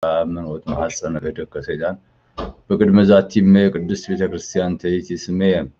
መንወት ማሐፀነ እደከ ሰይጣን በቅድመ ዛቲመ ቅድስት ቤተክርስቲያን ተይቲ ስሜ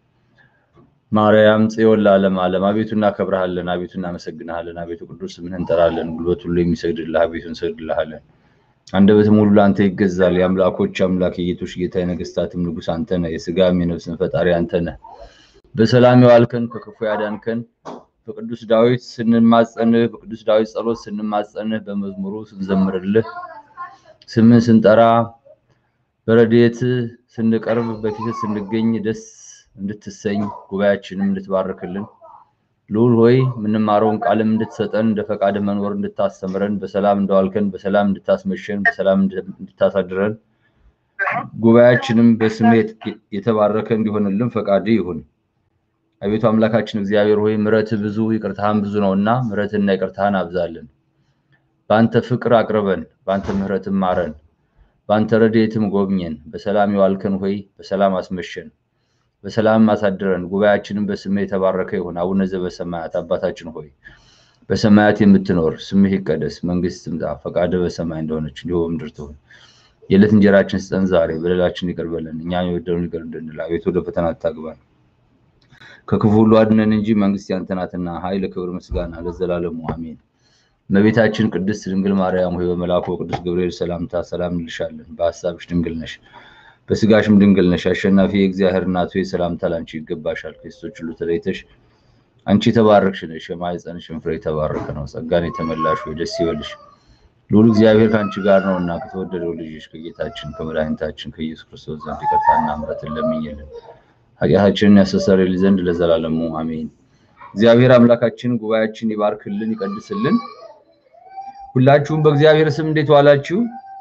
ማርያም ጽዮን ለዓለም ዓለም። አቤቱ እናከብረሃለን፣ አቤቱ እናመሰግንሃለን፣ አቤቱ ቅዱስ ስምህን እንጠራለን። ጉልበት ሁሉ የሚሰግድልህ አቤቱ እንሰግድልሃለን። አንደበትም ሁሉ ለአንተ ይገዛል። የአምላኮች አምላክ የጌቶች ጌታ የነገስታትም ንጉስ አንተ ነህ። የስጋም የነፍስን ፈጣሪ አንተ ነህ። በሰላም የዋልከን ከክፉ ያዳንከን በቅዱስ ዳዊት ስንማጸንህ በቅዱስ ዳዊት ጸሎት ስንማጸንህ በመዝሙሩ ስንዘምርልህ ስምን ስንጠራ በረድኤት ስንቀርብ በፊት ስንገኝ ደስ እንድትሰኝ ጉባኤያችንም እንድትባርክልን ልዑል ሆይ የምንማረውን ቃልም እንድትሰጠን እንደ ፈቃድ መኖር እንድታስተምረን በሰላም እንደዋልከን በሰላም እንድታስመሸን በሰላም እንድታሳድረን ጉባኤያችንም በስሜት የተባረከ እንዲሆንልን ፈቃድ ይሁን። አቤቱ አምላካችን እግዚአብሔር ሆይ ምረት ብዙ ይቅርታህን ብዙ ነውና ምረትና ይቅርታህን አብዛልን። በአንተ ፍቅር አቅርበን፣ በአንተ ምሕረትም ማረን፣ በአንተ ረድኤትም ጎብኘን። በሰላም የዋልከን ሆይ በሰላም አስመሸን፣ በሰላም አሳድረን። ጉባኤያችንም በስምህ የተባረከ ይሁን። አቡነ ዘበሰማያት አባታችን ሆይ በሰማያት የምትኖር ስምህ ይቀደስ፣ መንግስት ትምጣ፣ ፈቃድህ በሰማይ እንደሆነች እንዲሁ በምድር ትሁን። የዕለት እንጀራችን ስጠን ዛሬ፣ በደላችን ይቅር በለን እኛም የበደሉንን ይቅር እንድንል፣ አቤቱ ወደ ፈተና አታግባን ከክፉ ሁሉ አድነን እንጂ መንግስት ያንተ ናትና ኃይል፣ ክብር፣ ምስጋና ለዘላለሙ አሜን። እመቤታችን ቅድስት ድንግል ማርያም ሆይ በመልአኩ ቅዱስ ገብርኤል ሰላምታ ሰላም እንልሻለን። በሀሳብሽ ድንግል ነሽ፣ በስጋሽም ድንግል ነሽ። አሸናፊ የእግዚአብሔር እናት ሆይ ሰላምታ ላንቺ ይገባሻል። ከሴቶች ሁሉ ተለይተሽ አንቺ የተባረክሽ ነሽ፣ የማኅፀንሽም ፍሬ የተባረከ ነው። ጸጋን የተመላሽ ሆይ ደስ ይበልሽ፣ ልዑል እግዚአብሔር ከአንቺ ጋር ነውና ከተወደደው ልጅሽ ከጌታችን ከመድኃኒታችን ከኢየሱስ ክርስቶስ ዘንድ ይቅርታና ምሕረትን ለምኝልን ኃጢአታችንን ያስተሰርይልን ዘንድ ለዘላለሙ አሜን። እግዚአብሔር አምላካችን ጉባኤያችን ይባርክልን ይቀድስልን። ሁላችሁም በእግዚአብሔር ስም እንዴት ዋላችሁ?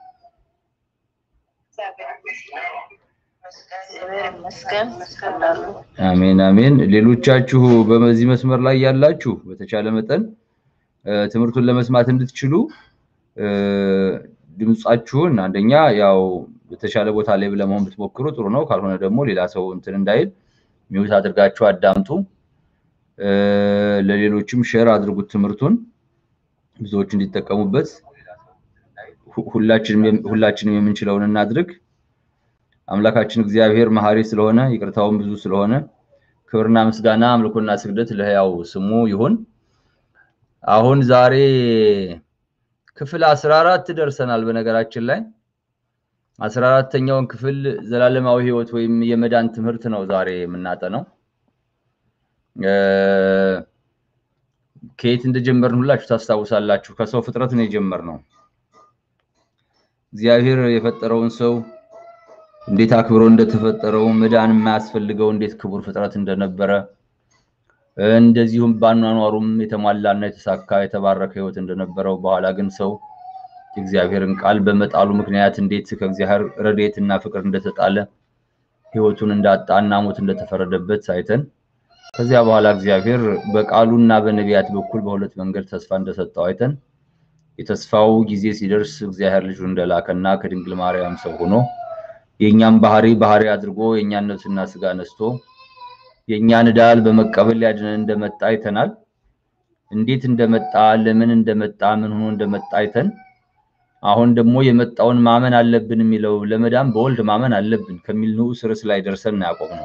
አሜን አሜን። ሌሎቻችሁ በዚህ መስመር ላይ ያላችሁ በተቻለ መጠን ትምህርቱን ለመስማት እንድትችሉ ድምጻችሁን አንደኛ ያው በተሻለ ቦታ ላይ ለመሆን ብትሞክሩ ጥሩ ነው። ካልሆነ ደግሞ ሌላ ሰው እንትን እንዳይል ሚውት አድርጋችሁ አዳምጡ። ለሌሎችም ሼር አድርጉት ትምህርቱን ብዙዎች እንዲጠቀሙበት። ሁላችንም የምንችለውን እናድርግ። አምላካችን እግዚአብሔር መሐሪ ስለሆነ ይቅርታውን ብዙ ስለሆነ ክብርና ምስጋና አምልኮና ስግደት ለሕያው ስሙ ይሁን። አሁን ዛሬ ክፍል አስራ አራት ደርሰናል። በነገራችን ላይ አስራ አራተኛውን ክፍል ዘላለማዊ ሕይወት ወይም የመዳን ትምህርት ነው ዛሬ የምናጠነው። ከየት እንደጀመርን ሁላችሁ ታስታውሳላችሁ። ከሰው ፍጥረት ነው የጀመርነው። እግዚአብሔር የፈጠረውን ሰው እንዴት አክብሮ እንደተፈጠረው መዳን የማያስፈልገው እንዴት ክቡር ፍጥረት እንደነበረ እንደዚሁም ባኗኗሩም የተሟላና የተሳካ የተባረከ ሕይወት እንደነበረው በኋላ ግን ሰው የእግዚአብሔርን ቃል በመጣሉ ምክንያት እንዴት ከእግዚአብሔር ረድኤትና ፍቅር እንደተጣለ ሕይወቱን እንዳጣና ሞት እንደተፈረደበት አይተን ከዚያ በኋላ እግዚአብሔር በቃሉና በነቢያት በኩል በሁለት መንገድ ተስፋ እንደሰጠው አይተን የተስፋው ጊዜ ሲደርስ እግዚአብሔር ልጁን እንደላከና ከድንግል ማርያም ሰው ሆኖ የእኛን ባህሪ ባህሪ አድርጎ የእኛን ነፍስና ስጋ ነስቶ የእኛን ዕዳል በመቀበል ሊያድነን እንደመጣ አይተናል። እንዴት እንደመጣ ለምን እንደመጣ ምን ሆኖ እንደመጣ አይተን አሁን ደግሞ የመጣውን ማመን አለብን የሚለው ለመዳን በወልድ ማመን አለብን ከሚል ንዑስ ርዕስ ላይ ደርሰን ያቆምነው።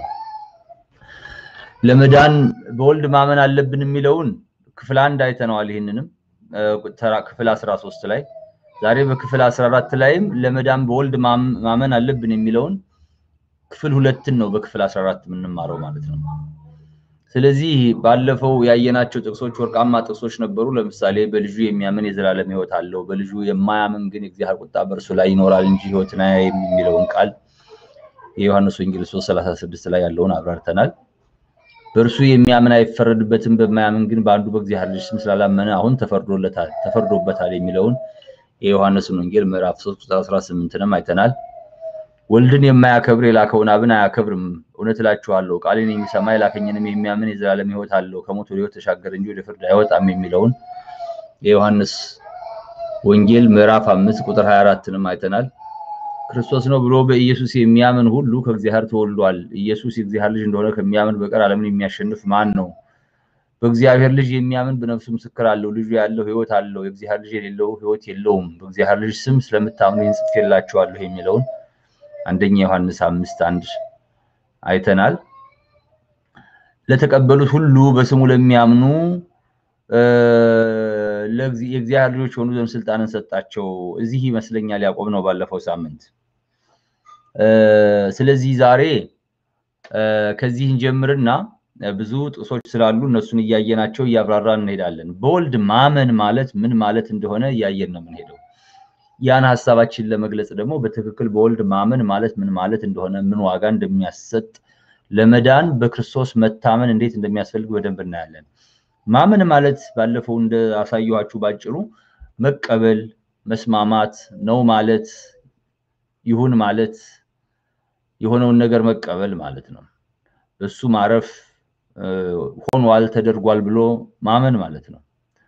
ለመዳን በወልድ ማመን አለብን የሚለውን ክፍል አንድ አይተነዋል። ይህንንም ክፍል 13 ላይ ዛሬ በክፍል 14 ላይም ለመዳን በወልድ ማመን አለብን የሚለውን ክፍል ሁለትን ነው በክፍል 14 የምንማረው ማለት ነው። ስለዚህ ባለፈው ያየናቸው ጥቅሶች ወርቃማ ጥቅሶች ነበሩ። ለምሳሌ በልጁ የሚያምን የዘላለም ሕይወት አለው፣ በልጁ የማያምን ግን የእግዚአብሔር ቁጣ በእርሱ ላይ ይኖራል እንጂ ሕይወትን አያይም የሚለውን ቃል የዮሐንስ ወንጌል 3:36 ላይ ያለውን አብራርተናል። በእርሱ የሚያምን አይፈረድበትም፣ በማያምን ግን በአንዱ በእግዚአብሔር ልጅ ስም ስላላመነ አሁን ተፈርዶለታል ተፈርዶበታል የሚለውን የዮሐንስን ወንጌል ምዕራፍ 3 ቁጥር 18ንም አይተናል። ወልድን የማያከብር የላከውን አብን አያከብርም። እውነት እላችኋለሁ ቃሌን የሚሰማ የላከኝንም የሚያምን የዘላለም ሕይወት አለው፣ ከሞት ወደ ሕይወት ተሻገረ እንጂ ወደ ፍርድ አይወጣም የሚለውን የዮሐንስ ወንጌል ምዕራፍ 5 ቁጥር 24ንም አይተናል። ክርስቶስ ነው ብሎ በኢየሱስ የሚያምን ሁሉ ከእግዚአብሔር ተወልዷል። ኢየሱስ የእግዚአብሔር ልጅ እንደሆነ ከሚያምን በቀር ዓለምን የሚያሸንፍ ማን ነው በእግዚአብሔር ልጅ የሚያምን በነፍሱ ምስክር አለው። ልጁ ያለው ሕይወት አለው፣ የእግዚአብሔር ልጅ የሌለው ሕይወት የለውም። በእግዚአብሔር ልጅ ስም ስለምታምኑ ይህን ጽፌላችኋለሁ የሚለውን አንደኛ ዮሐንስ አምስት አንድ አይተናል። ለተቀበሉት ሁሉ በስሙ ለሚያምኑ የእግዚአብሔር ልጆች የሆኑ ዘንድ ስልጣንን ሰጣቸው። እዚህ ይመስለኛል ያዕቆብ ነው ባለፈው ሳምንት። ስለዚህ ዛሬ ከዚህ እንጀምርና ብዙ ጥቅሶች ስላሉ እነሱን እያየናቸው እያብራራን እንሄዳለን። በወልድ ማመን ማለት ምን ማለት እንደሆነ እያየን ነው የምንሄደው። ያን ሀሳባችን ለመግለጽ ደግሞ በትክክል በወልድ ማመን ማለት ምን ማለት እንደሆነ ምን ዋጋ እንደሚያሰጥ ለመዳን በክርስቶስ መታመን እንዴት እንደሚያስፈልግ በደንብ እናያለን። ማመን ማለት ባለፈው እንደ አሳየኋችሁ ባጭሩ መቀበል፣ መስማማት ነው ማለት ይሁን ማለት የሆነውን ነገር መቀበል ማለት ነው። እሱ ማረፍ ሆኗል ተደርጓል ብሎ ማመን ማለት ነው።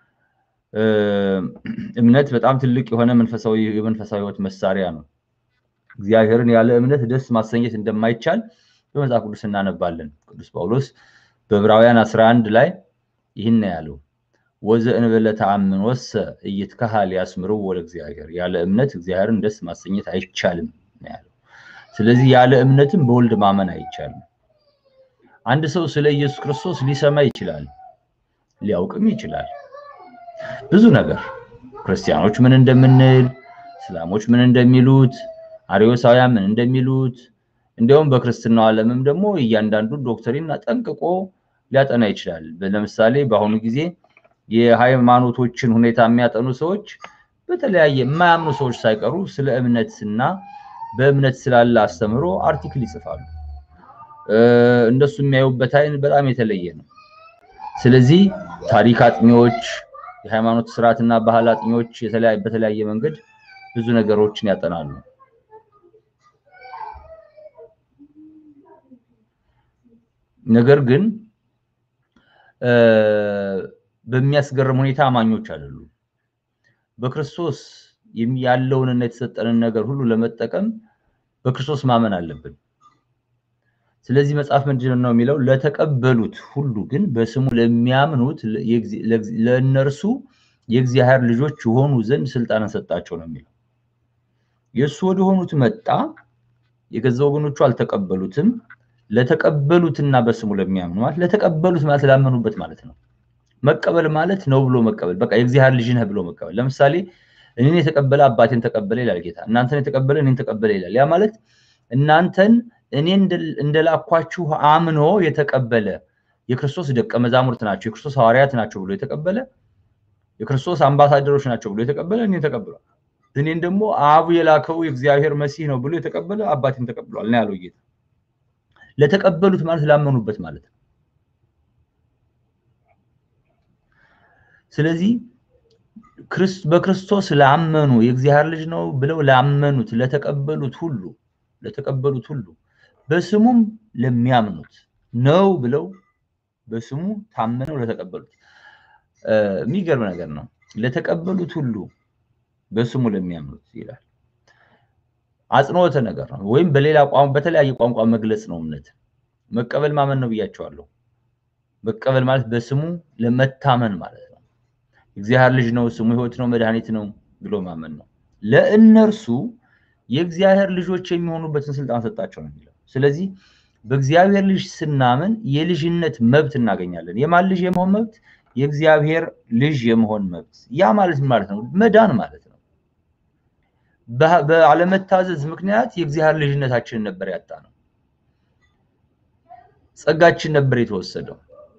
እምነት በጣም ትልቅ የሆነ መንፈሳዊ የመንፈሳዊ ሕይወት መሳሪያ ነው። እግዚአብሔርን ያለ እምነት ደስ ማሰኘት እንደማይቻል በመጽሐፍ ቅዱስ እናነባለን። ቅዱስ ጳውሎስ በዕብራውያን 11 ላይ ይህን ያለው ወዘእንበለ ተአምን ወሰ ኢይትከሀል ያስምረው ወደ እግዚአብሔር፣ ያለ እምነት እግዚአብሔርን ደስ ማሰኘት አይቻልም ነው ያለው። ስለዚህ ያለ እምነትም በወልድ ማመን አይቻልም። አንድ ሰው ስለ ኢየሱስ ክርስቶስ ሊሰማ ይችላል፣ ሊያውቅም ይችላል ብዙ ነገር ክርስቲያኖች ምን እንደምንል፣ እስላሞች ምን እንደሚሉት፣ አርዮሳውያን ምን እንደሚሉት እንዲያውም በክርስትናው ዓለምም ደግሞ እያንዳንዱን ዶክትሪን ጠንቅቆ ሊያጠና ይችላል። ለምሳሌ በአሁኑ ጊዜ የሃይማኖቶችን ሁኔታ የሚያጠኑ ሰዎች በተለያየ የማያምኑ ሰዎች ሳይቀሩ ስለ እምነትና በእምነት ስላለ አስተምህሮ አርቲክል ይጽፋሉ። እንደሱ የሚያዩበት አይን በጣም የተለየ ነው። ስለዚህ ታሪክ አጥኚዎች የሃይማኖት ስርዓትና ባህል አጥኚዎች በተለያየ መንገድ ብዙ ነገሮችን ያጠናሉ። ነገር ግን በሚያስገርም ሁኔታ አማኞች አይደሉም። በክርስቶስ ያለውንና የተሰጠንን ነገር ሁሉ ለመጠቀም በክርስቶስ ማመን አለብን። ስለዚህ መጽሐፍ ምንድን ነው የሚለው? ለተቀበሉት ሁሉ ግን በስሙ ለሚያምኑት ለእነርሱ የእግዚአብሔር ልጆች የሆኑ ዘንድ ስልጣንን ሰጣቸው ነው የሚለው። የእሱ ወደ ሆኑት መጣ፣ የገዛ ወገኖቹ አልተቀበሉትም። ለተቀበሉትና በስሙ ለሚያምኑ ማለት ለተቀበሉት ማለት ላመኑበት ማለት ነው። መቀበል ማለት ነው ብሎ መቀበል፣ በቃ የእግዚአብሔር ልጅ ነህ ብሎ መቀበል። ለምሳሌ እኔን የተቀበለ አባቴን ተቀበለ ይላል ጌታ። እናንተን የተቀበለ እኔን ተቀበለ ይላል። ያ ማለት እናንተን እኔ እንደላኳችሁ አምኖ የተቀበለ የክርስቶስ ደቀ መዛሙርት ናቸው፣ የክርስቶስ ሐዋርያት ናቸው ብሎ የተቀበለ የክርስቶስ አምባሳደሮች ናቸው ብሎ የተቀበለ እኔን ተቀብሏል። እኔን ደግሞ አቡ የላከው የእግዚአብሔር መሲህ ነው ብሎ የተቀበለ አባቴን ተቀብሏል ነው ያለው ጌታ። ለተቀበሉት ማለት ላመኑበት ማለት ነው። ስለዚህ በክርስቶስ ላመኑ የእግዚአብሔር ልጅ ነው ብለው ላመኑት ለተቀበሉት ሁሉ ለተቀበሉት ሁሉ በስሙም ለሚያምኑት ነው ብለው በስሙ ታምነው ለተቀበሉት የሚገርም ነገር ነው። ለተቀበሉት ሁሉ በስሙ ለሚያምኑት ይላል። አጽንኦተ ነገር ነው። ወይም በሌላ ቋንቋ በተለያየ ቋንቋ መግለጽ ነው። እምነት መቀበል ማመን ነው ብያቸዋለሁ። መቀበል ማለት በስሙ ለመታመን ማለት ነው። እግዚአብሔር ልጅ ነው፣ ስሙ ሕይወት ነው፣ መድኃኒት ነው ብሎ ማመን ነው። ለእነርሱ የእግዚአብሔር ልጆች የሚሆኑበትን ስልጣን ሰጣቸው ነው የሚለው። ስለዚህ በእግዚአብሔር ልጅ ስናምን የልጅነት መብት እናገኛለን። የማን ልጅ የመሆን መብት? የእግዚአብሔር ልጅ የመሆን መብት። ያ ማለት ማለት ነው መዳን ማለት ነው። በአለመታዘዝ ምክንያት የእግዚአብሔር ልጅነታችንን ነበር ያጣ ነው። ጸጋችን ነበር የተወሰደው።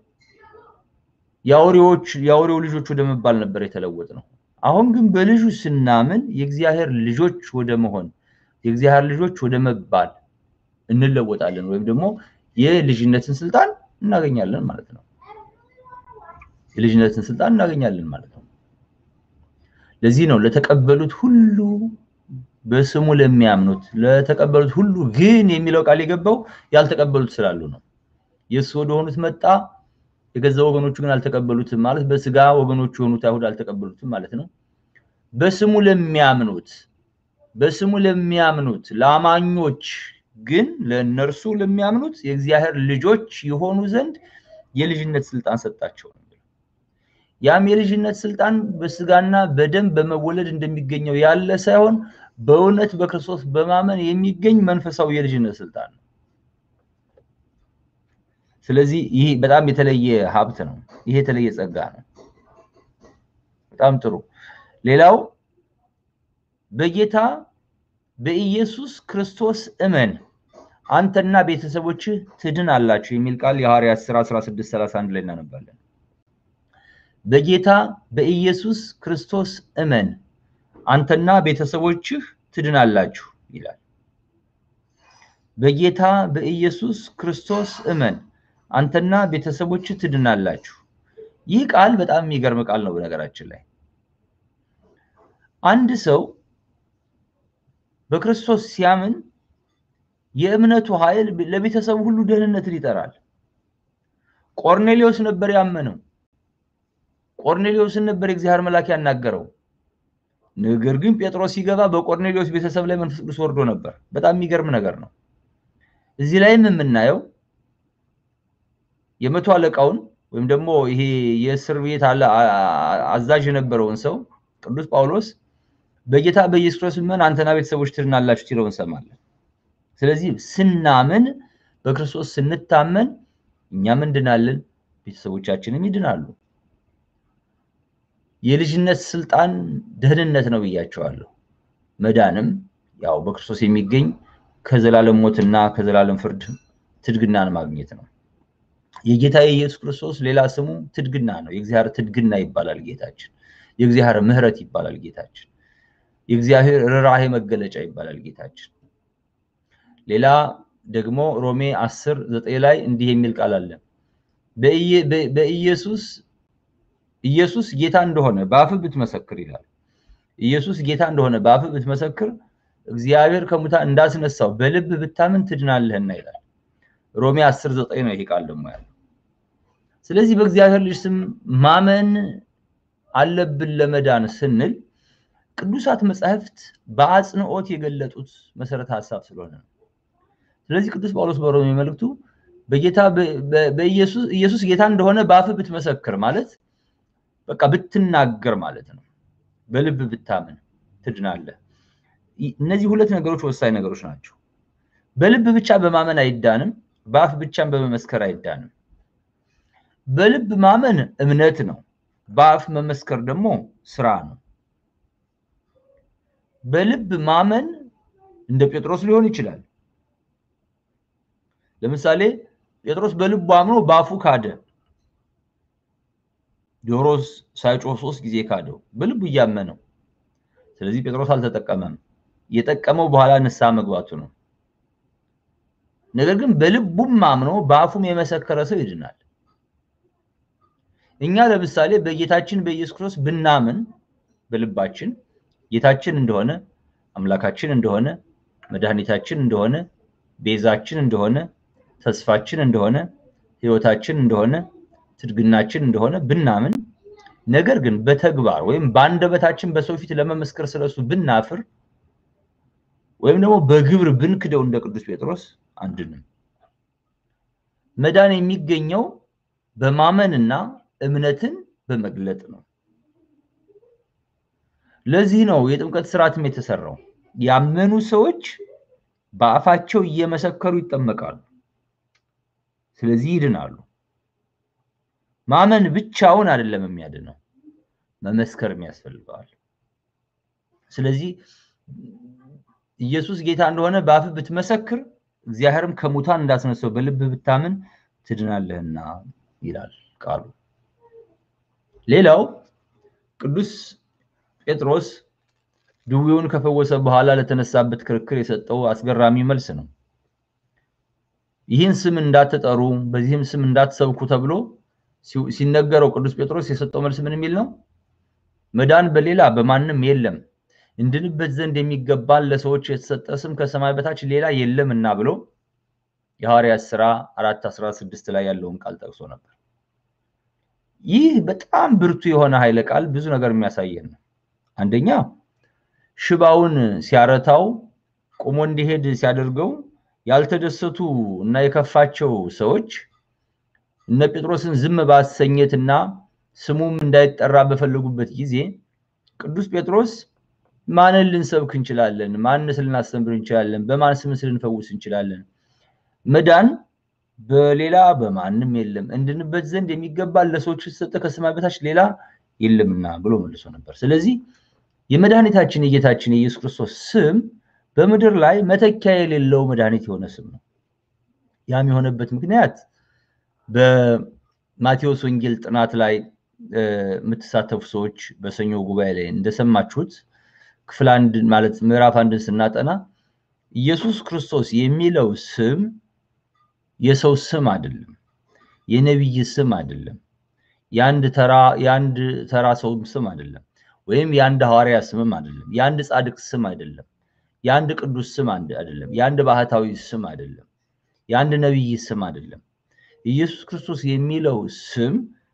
የአውሬዎች የአውሬው ልጆች ወደ መባል ነበር የተለወጥ ነው። አሁን ግን በልጁ ስናምን የእግዚአብሔር ልጆች ወደ መሆን የእግዚአብሔር ልጆች ወደ መባል እንለወጣለን፣ ወይም ደግሞ የልጅነትን ስልጣን እናገኛለን ማለት ነው። የልጅነትን ስልጣን እናገኛለን ማለት ነው። ለዚህ ነው ለተቀበሉት ሁሉ በስሙ ለሚያምኑት ለተቀበሉት ሁሉ ግን የሚለው ቃል የገባው ያልተቀበሉት ስላሉ ነው። የእሱ ወደ ሆኑት መጣ፣ የገዛ ወገኖቹ ግን አልተቀበሉትም ማለት በስጋ ወገኖቹ የሆኑት አይሁድ አልተቀበሉትም ማለት ነው። በስሙ ለሚያምኑት በስሙ ለሚያምኑት ለአማኞች ግን ለእነርሱ ለሚያምኑት የእግዚአብሔር ልጆች የሆኑ ዘንድ የልጅነት ስልጣን ሰጣቸው ነው። ያም የልጅነት ስልጣን በስጋና በደም በመወለድ እንደሚገኘው ያለ ሳይሆን በእውነት በክርስቶስ በማመን የሚገኝ መንፈሳዊ የልጅነት ስልጣን ነው። ስለዚህ ይህ በጣም የተለየ ሀብት ነው። ይሄ የተለየ ጸጋ ነው። በጣም ጥሩ። ሌላው በጌታ በኢየሱስ ክርስቶስ እመን አንተና ቤተሰቦችህ ትድን አላችሁ የሚል ቃል የሐዋርያት ሥራ 16 31 ላይ እናነባለን። በጌታ በኢየሱስ ክርስቶስ እመን አንተና ቤተሰቦችህ ትድናላችሁ ይላል። በጌታ በኢየሱስ ክርስቶስ እመን አንተና ቤተሰቦችህ ትድናላችሁ። ይህ ቃል በጣም የሚገርም ቃል ነው። በነገራችን ላይ አንድ ሰው በክርስቶስ ሲያምን የእምነቱ ኃይል ለቤተሰቡ ሁሉ ደህንነትን ይጠራል። ቆርኔሌዎስ ነበር ያመነው። ቆርኔሌዎስን ነበር የእግዚአብሔር መልአክ ያናገረው። ነገር ግን ጴጥሮስ ሲገባ በቆርኔሌዎስ ቤተሰብ ላይ መንፈስ ቅዱስ ወርዶ ነበር። በጣም የሚገርም ነገር ነው። እዚህ ላይም የምናየው የመቶ አለቃውን ወይም ደግሞ ይሄ የእስር ቤት አዛዥ የነበረውን ሰው ቅዱስ ጳውሎስ በጌታ በኢየሱስ ክርስቶስ ምን አንተና ቤተሰቦች ትድናላችሁ ሲለው እንሰማለን። ስለዚህ ስናምን በክርስቶስ ስንታመን እኛም እንድናለን፣ ቤተሰቦቻችንም ይድናሉ። የልጅነት ስልጣን ደህንነት ነው ብያቸዋለሁ። መዳንም ያው በክርስቶስ የሚገኝ ከዘላለም ሞትና ከዘላለም ፍርድ ትድግናን ማግኘት ነው። የጌታ የኢየሱስ ክርስቶስ ሌላ ስሙ ትድግና ነው። የእግዚአብሔር ትድግና ይባላል ጌታችን። የእግዚአብሔር ምሕረት ይባላል ጌታችን። የእግዚአብሔር ርኅራኄ መገለጫ ይባላል ጌታችን። ሌላ ደግሞ ሮሜ 10 ዘጠኝ ላይ እንዲህ የሚል ቃል አለ። በኢየሱስ ኢየሱስ ጌታ እንደሆነ በአፍህ ብትመሰክር ይላል። ኢየሱስ ጌታ እንደሆነ በአፍህ ብትመሰክር እግዚአብሔር ከሙታን እንዳስነሳው በልብ ብታምን ትድናለህና ይላል። ሮሜ 10 ዘጠኝ ነው ይሄ ቃል ደግሞ ያለው። ስለዚህ በእግዚአብሔር ልጅ ስም ማመን አለብን ለመዳን ስንል ቅዱሳት መጻሕፍት በአጽንኦት የገለጡት መሰረተ ሀሳብ ስለሆነ ነው። ስለዚህ ቅዱስ ጳውሎስ በሮሜ መልእክቱ በጌታ በኢየሱስ ኢየሱስ ጌታ እንደሆነ በአፍህ ብትመሰክር ማለት በቃ ብትናገር ማለት ነው። በልብ ብታምን ትድናለህ። እነዚህ ሁለት ነገሮች ወሳኝ ነገሮች ናቸው። በልብ ብቻ በማመን አይዳንም፣ በአፍ ብቻም በመመስከር አይዳንም። በልብ ማመን እምነት ነው። በአፍ መመስከር ደግሞ ስራ ነው። በልብ ማመን እንደ ጴጥሮስ ሊሆን ይችላል። ለምሳሌ ጴጥሮስ በልቡ አምኖ በአፉ ካደ። ዶሮ ሳይጮህ ሶስት ጊዜ ካደው በልቡ እያመነው። ስለዚህ ጴጥሮስ አልተጠቀመም። የጠቀመው በኋላ ንስሐ መግባቱ ነው። ነገር ግን በልቡም አምኖ በአፉም የመሰከረ ሰው ይድናል። እኛ ለምሳሌ በጌታችን በኢየሱስ ክርስቶስ ብናምን በልባችን ጌታችን እንደሆነ አምላካችን እንደሆነ መድኃኒታችን እንደሆነ ቤዛችን እንደሆነ ተስፋችን እንደሆነ ሕይወታችን እንደሆነ ትድግናችን እንደሆነ ብናምን ነገር ግን በተግባር ወይም በአንደበታችን በሰው ፊት ለመመስከር ስለሱ ብናፍር ወይም ደግሞ በግብር ብንክደው እንደ ቅዱስ ጴጥሮስ አንድንም። መዳን የሚገኘው በማመንና እምነትን በመግለጥ ነው። ለዚህ ነው የጥምቀት ስርዓትም የተሰራው። ያመኑ ሰዎች በአፋቸው እየመሰከሩ ይጠመቃሉ። ስለዚህ ይድናሉ። ማመን ብቻውን አይደለም የሚያድነው፣ መመስከርም ያስፈልገዋል። ስለዚህ ኢየሱስ ጌታ እንደሆነ በአፍህ ብትመሰክር እግዚአብሔርም ከሙታን እንዳስነሳው በልብህ ብታምን ትድናለህና ይላል ቃሉ። ሌላው ቅዱስ ጴጥሮስ ድዌውን ከፈወሰ በኋላ ለተነሳበት ክርክር የሰጠው አስገራሚ መልስ ነው። ይህን ስም እንዳትጠሩ በዚህም ስም እንዳትሰብኩ ተብሎ ሲነገረው ቅዱስ ጴጥሮስ የሰጠው መልስ ምን የሚል ነው? መዳን በሌላ በማንም የለም እንድንበት ዘንድ የሚገባን ለሰዎች የተሰጠ ስም ከሰማይ በታች ሌላ የለምና ብሎ የሐዋርያት ሥራ አራት አስራ ስድስት ላይ ያለውን ቃል ጠቅሶ ነበር። ይህ በጣም ብርቱ የሆነ ኃይለ ቃል ብዙ ነገር የሚያሳየን ነው። አንደኛ ሽባውን ሲያረታው ቆሞ እንዲሄድ ሲያደርገው ያልተደሰቱ እና የከፋቸው ሰዎች እነ ጴጥሮስን ዝም ባሰኘትና ስሙም እንዳይጠራ በፈለጉበት ጊዜ ቅዱስ ጴጥሮስ ማንን ልንሰብክ እንችላለን? ማንስ ልናስተምር እንችላለን? በማን ስምስ ልንፈውስ እንችላለን? መዳን በሌላ በማንም የለም፣ እንድንበት ዘንድ የሚገባ ለሰዎች የተሰጠ ከሰማይ በታች ሌላ የለምና ብሎ መልሶ ነበር። ስለዚህ የመድኃኒታችን የጌታችን የኢየሱስ ክርስቶስ ስም በምድር ላይ መተኪያ የሌለው መድኃኒት የሆነ ስም ነው። ያም የሆነበት ምክንያት በማቴዎስ ወንጌል ጥናት ላይ የምትሳተፉ ሰዎች በሰኞ ጉባኤ ላይ እንደሰማችሁት ክፍል አንድ ማለት ምዕራፍ አንድን ስናጠና ኢየሱስ ክርስቶስ የሚለው ስም የሰው ስም አይደለም፣ የነቢይ ስም አይደለም፣ የአንድ ተራ የአንድ ተራ ሰው ስም አይደለም፣ ወይም የአንድ ሐዋርያ ስምም አይደለም፣ የአንድ ጻድቅ ስም አይደለም፣ የአንድ ቅዱስ ስም አይደለም፣ የአንድ ባህታዊ ስም አይደለም፣ የአንድ ነቢይ ስም አይደለም። ኢየሱስ ክርስቶስ የሚለው ስም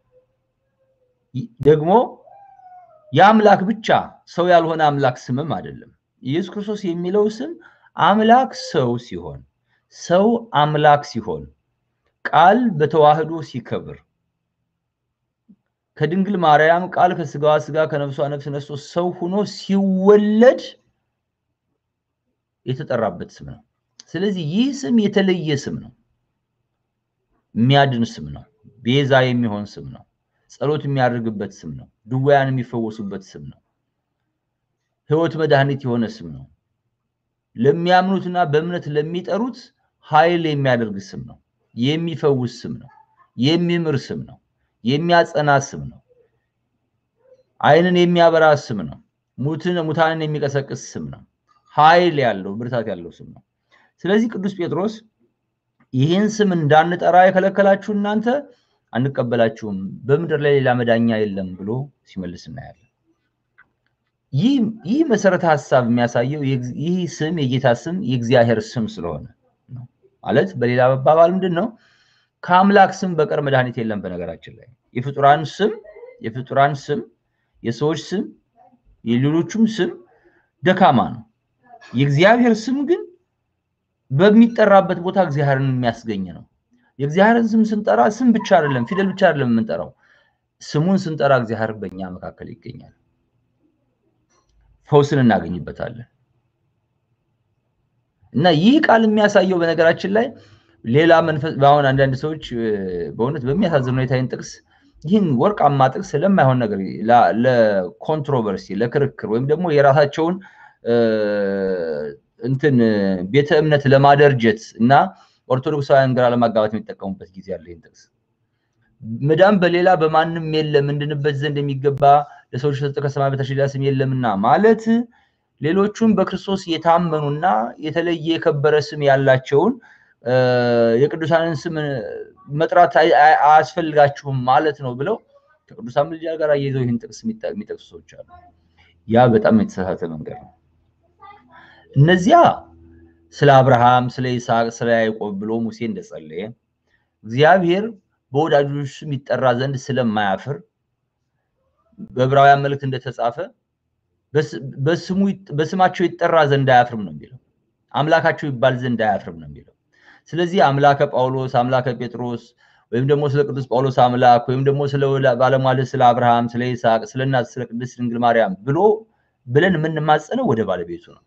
ደግሞ የአምላክ ብቻ ሰው ያልሆነ አምላክ ስምም አይደለም። ኢየሱስ ክርስቶስ የሚለው ስም አምላክ ሰው ሲሆን ሰው አምላክ ሲሆን ቃል በተዋህዶ ሲከብር ከድንግል ማርያም ቃል ከስጋዋ ስጋ ከነፍሷ ነፍስ ነስቶ ሰው ሆኖ ሲወለድ የተጠራበት ስም ነው። ስለዚህ ይህ ስም የተለየ ስም ነው። የሚያድን ስም ነው። ቤዛ የሚሆን ስም ነው። ጸሎት የሚያደርግበት ስም ነው። ድውያን የሚፈወሱበት ስም ነው። ሕይወት መድኃኒት የሆነ ስም ነው። ለሚያምኑትና በእምነት ለሚጠሩት ኃይል የሚያደርግ ስም ነው። የሚፈውስ ስም ነው። የሚምር ስም ነው። የሚያጸና ስም ነው። ዓይንን የሚያበራ ስም ነው። ሙትን ሙታንን የሚቀሰቅስ ስም ነው። ኃይል ያለው ብርታት ያለው ስም ነው። ስለዚህ ቅዱስ ጴጥሮስ ይህን ስም እንዳንጠራ የከለከላችሁ እናንተ አንቀበላችሁም፣ በምድር ላይ ሌላ መዳኛ የለም ብሎ ሲመልስ እናያለን። ይህ መሰረተ ሀሳብ የሚያሳየው ይህ ስም የጌታ ስም የእግዚአብሔር ስም ስለሆነ ነው። ማለት በሌላ አባባል ምንድን ነው? ከአምላክ ስም በቀር መድኃኒት የለም። በነገራችን ላይ የፍጡራን ስም የፍጡራን ስም የሰዎች ስም የሌሎቹም ስም ደካማ ነው። የእግዚአብሔር ስም ግን በሚጠራበት ቦታ እግዚአብሔርን የሚያስገኝ ነው። የእግዚአብሔርን ስም ስንጠራ ስም ብቻ አይደለም፣ ፊደል ብቻ አይደለም የምንጠራው። ስሙን ስንጠራ እግዚአብሔር በእኛ መካከል ይገኛል። ፈውስን እናገኝበታለን። እና ይህ ቃል የሚያሳየው በነገራችን ላይ ሌላ መንፈስ አሁን አንዳንድ ሰዎች በእውነት በሚያሳዝን ሁኔታ ይህን ጥቅስ ይህን ወርቃማ ጥቅስ ለማይሆን ነገር ለኮንትሮቨርሲ፣ ለክርክር ወይም ደግሞ የራሳቸውን እንትን ቤተ እምነት ለማደርጀት እና ኦርቶዶክሳውያን ግራ ለማጋባት የሚጠቀሙበት ጊዜ አለ። ይህን ጥቅስ መዳን በሌላ በማንም የለም እንድንበት ዘንድ የሚገባ ለሰዎች የተሰጠ ከሰማይ በታች ሌላ ስም የለምና ማለት ሌሎቹም በክርስቶስ የታመኑና የተለየ የከበረ ስም ያላቸውን የቅዱሳንን ስም መጥራት አያስፈልጋችሁም ማለት ነው ብለው ከቅዱሳን ምልጃ ጋር አያይዘው ይህን ጥቅስ የሚጠቅሱ ሰዎች አሉ። ያ በጣም የተሳሳተ መንገድ ነው። እነዚያ ስለ አብርሃም፣ ስለ ይስሐቅ፣ ስለ ያዕቆብ ብሎ ሙሴ እንደጸለየ እግዚአብሔር በወዳጆች ስም ይጠራ ዘንድ ስለማያፍር በዕብራውያን መልእክት እንደተጻፈ በስማቸው ይጠራ ዘንድ አያፍርም ነው የሚለው። አምላካቸው ይባል ዘንድ አያፍርም ነው የሚለው። ስለዚህ አምላከ ጳውሎስ፣ አምላከ ጴጥሮስ ወይም ደግሞ ስለ ቅዱስ ጳውሎስ አምላክ ወይም ደግሞ ስለ ባለሟል ስለ አብርሃም፣ ስለ ይስሐቅ፣ ስለ እናት ስለ ቅድስት ድንግል ማርያም ብሎ ብለን የምንማጸነው ወደ ባለቤቱ ነው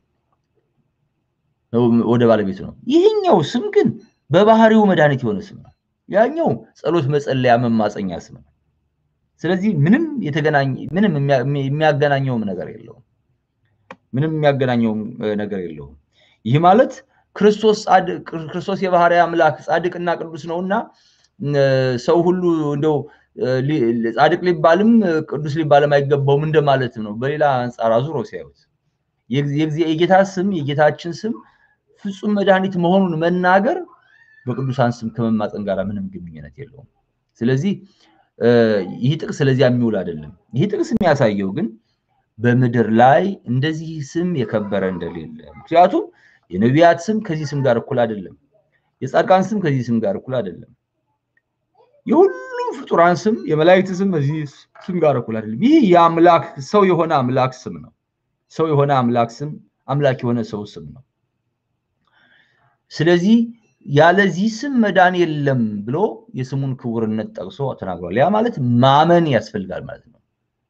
ወደ ባለቤቱ ነው። ይህኛው ስም ግን በባህሪው መድኃኒት የሆነ ስም ነው። ያኛው ጸሎት መጸለያ መማፀኛ ስም ነው። ስለዚህ ምንም የተገናኘ ምንም የሚያገናኘውም ነገር የለውም። ምንም የሚያገናኘውም ነገር የለውም። ይህ ማለት ክርስቶስ ክርስቶስ የባህሪ አምላክ ጻድቅና ቅዱስ ነውና ሰው ሁሉ እንደው ጻድቅ ሊባልም ቅዱስ ሊባልም አይገባውም እንደማለት ነው። በሌላ አንጻር አዙሮ ሲያዩት የጌታ ስም የጌታችን ስም ፍጹም መድኃኒት መሆኑን መናገር በቅዱሳን ስም ከመማፀን ጋር ምንም ግንኙነት የለውም። ስለዚህ ይህ ጥቅስ ስለዚያ የሚውል አይደለም። ይህ ጥቅስ የሚያሳየው ግን በምድር ላይ እንደዚህ ስም የከበረ እንደሌለ፣ ምክንያቱም የነቢያት ስም ከዚህ ስም ጋር እኩል አይደለም። የጻድቃን ስም ከዚህ ስም ጋር እኩል አይደለም። የሁሉም ፍጡራን ስም የመላእክት ስም ከዚህ ስም ጋር እኩል አይደለም። ይህ የአምላክ ሰው የሆነ አምላክ ስም ነው። ሰው የሆነ አምላክ ስም አምላክ የሆነ ሰው ስም ነው። ስለዚህ ያለዚህ ስም መዳን የለም ብሎ የስሙን ክቡርነት ጠቅሶ ተናግሯል። ያ ማለት ማመን ያስፈልጋል ማለት ነው።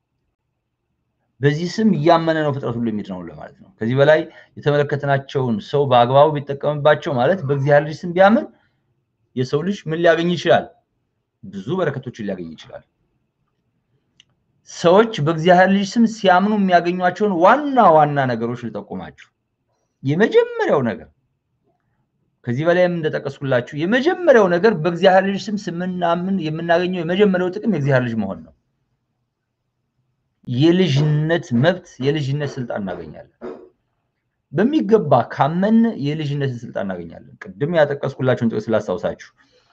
በዚህ ስም እያመነ ነው ፍጥረት ሁሉ የሚድነው ለማለት ነው። ከዚህ በላይ የተመለከትናቸውን ሰው በአግባቡ ቢጠቀምባቸው ማለት በእግዚአብሔር ልጅ ስም ቢያምን የሰው ልጅ ምን ሊያገኝ ይችላል? ብዙ በረከቶችን ሊያገኝ ይችላል። ሰዎች በእግዚአብሔር ልጅ ስም ሲያምኑ የሚያገኟቸውን ዋና ዋና ነገሮች ልጠቁማችሁ። የመጀመሪያው ነገር ከዚህ በላይም እንደጠቀስኩላችሁ የመጀመሪያው ነገር በእግዚአብሔር ልጅ ስም ስምናምን የምናገኘው የመጀመሪያው ጥቅም የእግዚአብሔር ልጅ መሆን ነው። የልጅነት መብት፣ የልጅነት ስልጣን እናገኛለን። በሚገባ ካመን የልጅነትን ስልጣን እናገኛለን። ቅድም ያጠቀስኩላችሁን ጥቅስ ላስታውሳችሁ።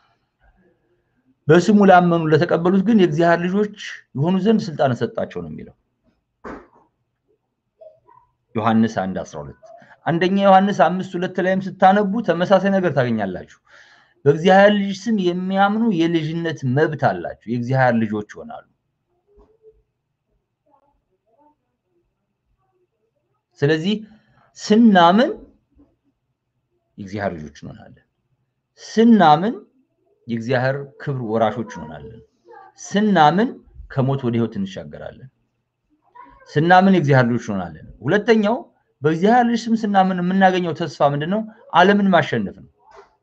በስሙ ላመኑ ለተቀበሉት ግን የእግዚአብሔር ልጆች የሆኑ ዘንድ ስልጣን ሰጣቸው ነው የሚለው ዮሐንስ 1 12 አንደኛ ዮሐንስ አምስት ሁለት ላይም ስታነቡ ተመሳሳይ ነገር ታገኛላችሁ። በእግዚአብሔር ልጅ ስም የሚያምኑ የልጅነት መብት አላቸው፣ የእግዚአብሔር ልጆች ይሆናሉ። ስለዚህ ስናምን የእግዚአብሔር ልጆች እንሆናለን። ስናምን የእግዚአብሔር ክብር ወራሾች እንሆናለን። ስናምን ከሞት ወደ ሕይወት እንሻገራለን። ስናምን የእግዚአብሔር ልጆች እንሆናለን። ሁለተኛው በእግዚአብሔር ልጅ ስም ስናምን የምናገኘው ተስፋ ምንድን ነው? ዓለምን ማሸነፍ ነው።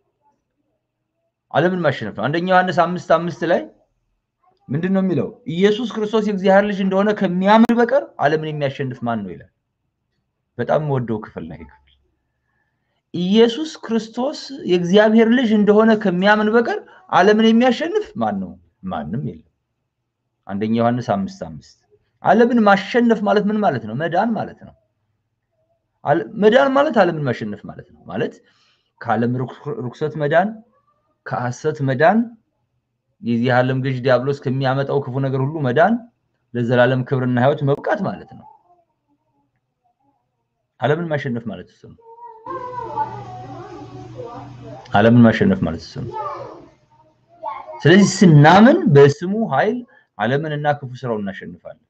ዓለምን ማሸነፍ ነው። አንደኛ ዮሐንስ አምስት አምስት ላይ ምንድን ነው የሚለው? ኢየሱስ ክርስቶስ የእግዚአብሔር ልጅ እንደሆነ ከሚያምን በቀር ዓለምን የሚያሸንፍ ማን ነው ይላል። በጣም የምወደው ክፍል ነው ይህ ክፍል። ኢየሱስ ክርስቶስ የእግዚአብሔር ልጅ እንደሆነ ከሚያምን በቀር ዓለምን የሚያሸንፍ ማን ነው? ማንም የለም። አንደኛ ዮሐንስ አምስት አምስት ዓለምን ማሸነፍ ማለት ምን ማለት ነው? መዳን ማለት ነው። መዳን ማለት ዓለምን ማሸነፍ ማለት ነው። ማለት ከዓለም ርኩሰት መዳን፣ ከሐሰት መዳን፣ የዚህ ዓለም ገዥ ዲያብሎስ ከሚያመጣው ክፉ ነገር ሁሉ መዳን፣ ለዘላለም ክብርና ሕይወት መብቃት ማለት ነው። ዓለምን ማሸነፍ ማለት እሱ ነው። ዓለምን ማሸነፍ ማለት እሱ ነው። ስለዚህ ስናምን በስሙ ኃይል ዓለምንና ክፉ ስራውን እናሸንፋለን።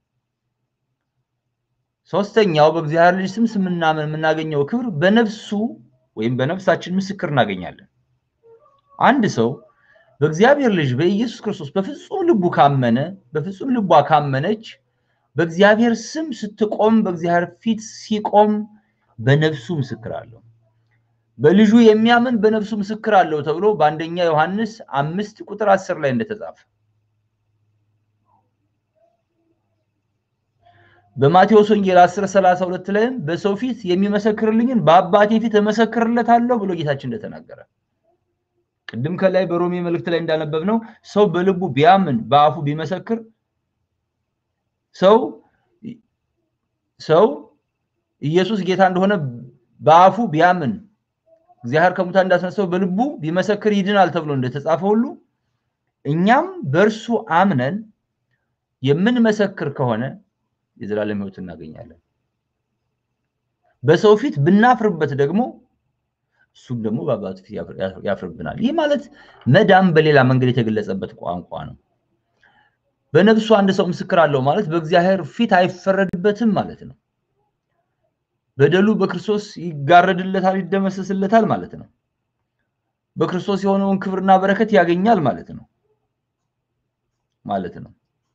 ሶስተኛው በእግዚአብሔር ልጅ ስም ስምናምን የምናገኘው ክብር በነፍሱ ወይም በነፍሳችን ምስክር እናገኛለን። አንድ ሰው በእግዚአብሔር ልጅ በኢየሱስ ክርስቶስ በፍጹም ልቡ ካመነ በፍጹም ልቧ ካመነች በእግዚአብሔር ስም ስትቆም በእግዚአብሔር ፊት ሲቆም በነፍሱ ምስክር አለው። በልጁ የሚያምን በነፍሱ ምስክር አለው ተብሎ በአንደኛ ዮሐንስ አምስት ቁጥር አስር ላይ እንደተጻፈ በማቴዎስ ወንጌል 10 32 ላይም በሰው ፊት የሚመሰክርልኝን በአባቴ ፊት እመሰክርለታለሁ ብሎ ጌታችን እንደተናገረ ቅድም ከላይ በሮሜ መልእክት ላይ እንዳነበብ ነው ሰው በልቡ ቢያምን በአፉ ቢመሰክር ሰው ሰው ኢየሱስ ጌታ እንደሆነ በአፉ ቢያምን እግዚአብሔር ከሙታን እንዳስነሳው በልቡ ቢመሰክር ይድናል ተብሎ እንደተጻፈ ሁሉ እኛም በእርሱ አምነን የምንመሰክር ከሆነ የዘላለም ሕይወት እናገኛለን። በሰው ፊት ብናፍርበት ደግሞ እሱም ደግሞ በአባቱ ፊት ያፍርብናል። ይህ ማለት መዳን በሌላ መንገድ የተገለጸበት ቋንቋ ነው። በነፍሱ አንድ ሰው ምስክር አለው ማለት በእግዚአብሔር ፊት አይፈረድበትም ማለት ነው። በደሉ በክርስቶስ ይጋረድለታል፣ ይደመሰስለታል ማለት ነው። በክርስቶስ የሆነውን ክብርና በረከት ያገኛል ማለት ነው ማለት ነው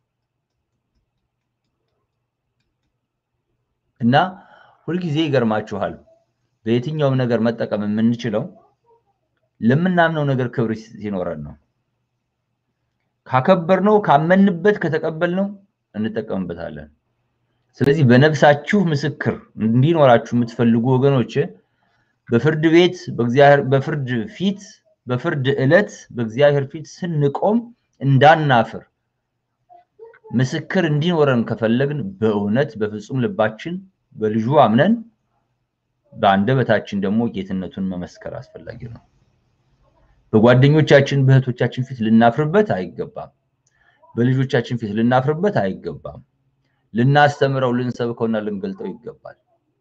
እና ሁልጊዜ ይገርማችኋል በየትኛውም ነገር መጠቀም የምንችለው ለምናምነው ነገር ክብር ሲኖረን ነው። ካከበርነው፣ ካመንበት፣ ከተቀበልነው እንጠቀምበታለን። ስለዚህ በነፍሳችሁ ምስክር እንዲኖራችሁ የምትፈልጉ ወገኖች በፍርድ ቤት በፍርድ ፊት በፍርድ ዕለት በእግዚአብሔር ፊት ስንቆም እንዳናፍር ምስክር እንዲኖረን ከፈለግን በእውነት በፍጹም ልባችን በልጁ አምነን በአንደበታችን ደግሞ ጌትነቱን መመስከር አስፈላጊ ነው። በጓደኞቻችን በእህቶቻችን ፊት ልናፍርበት አይገባም። በልጆቻችን ፊት ልናፍርበት አይገባም። ልናስተምረው፣ ልንሰብከውና ልንገልጠው ይገባል።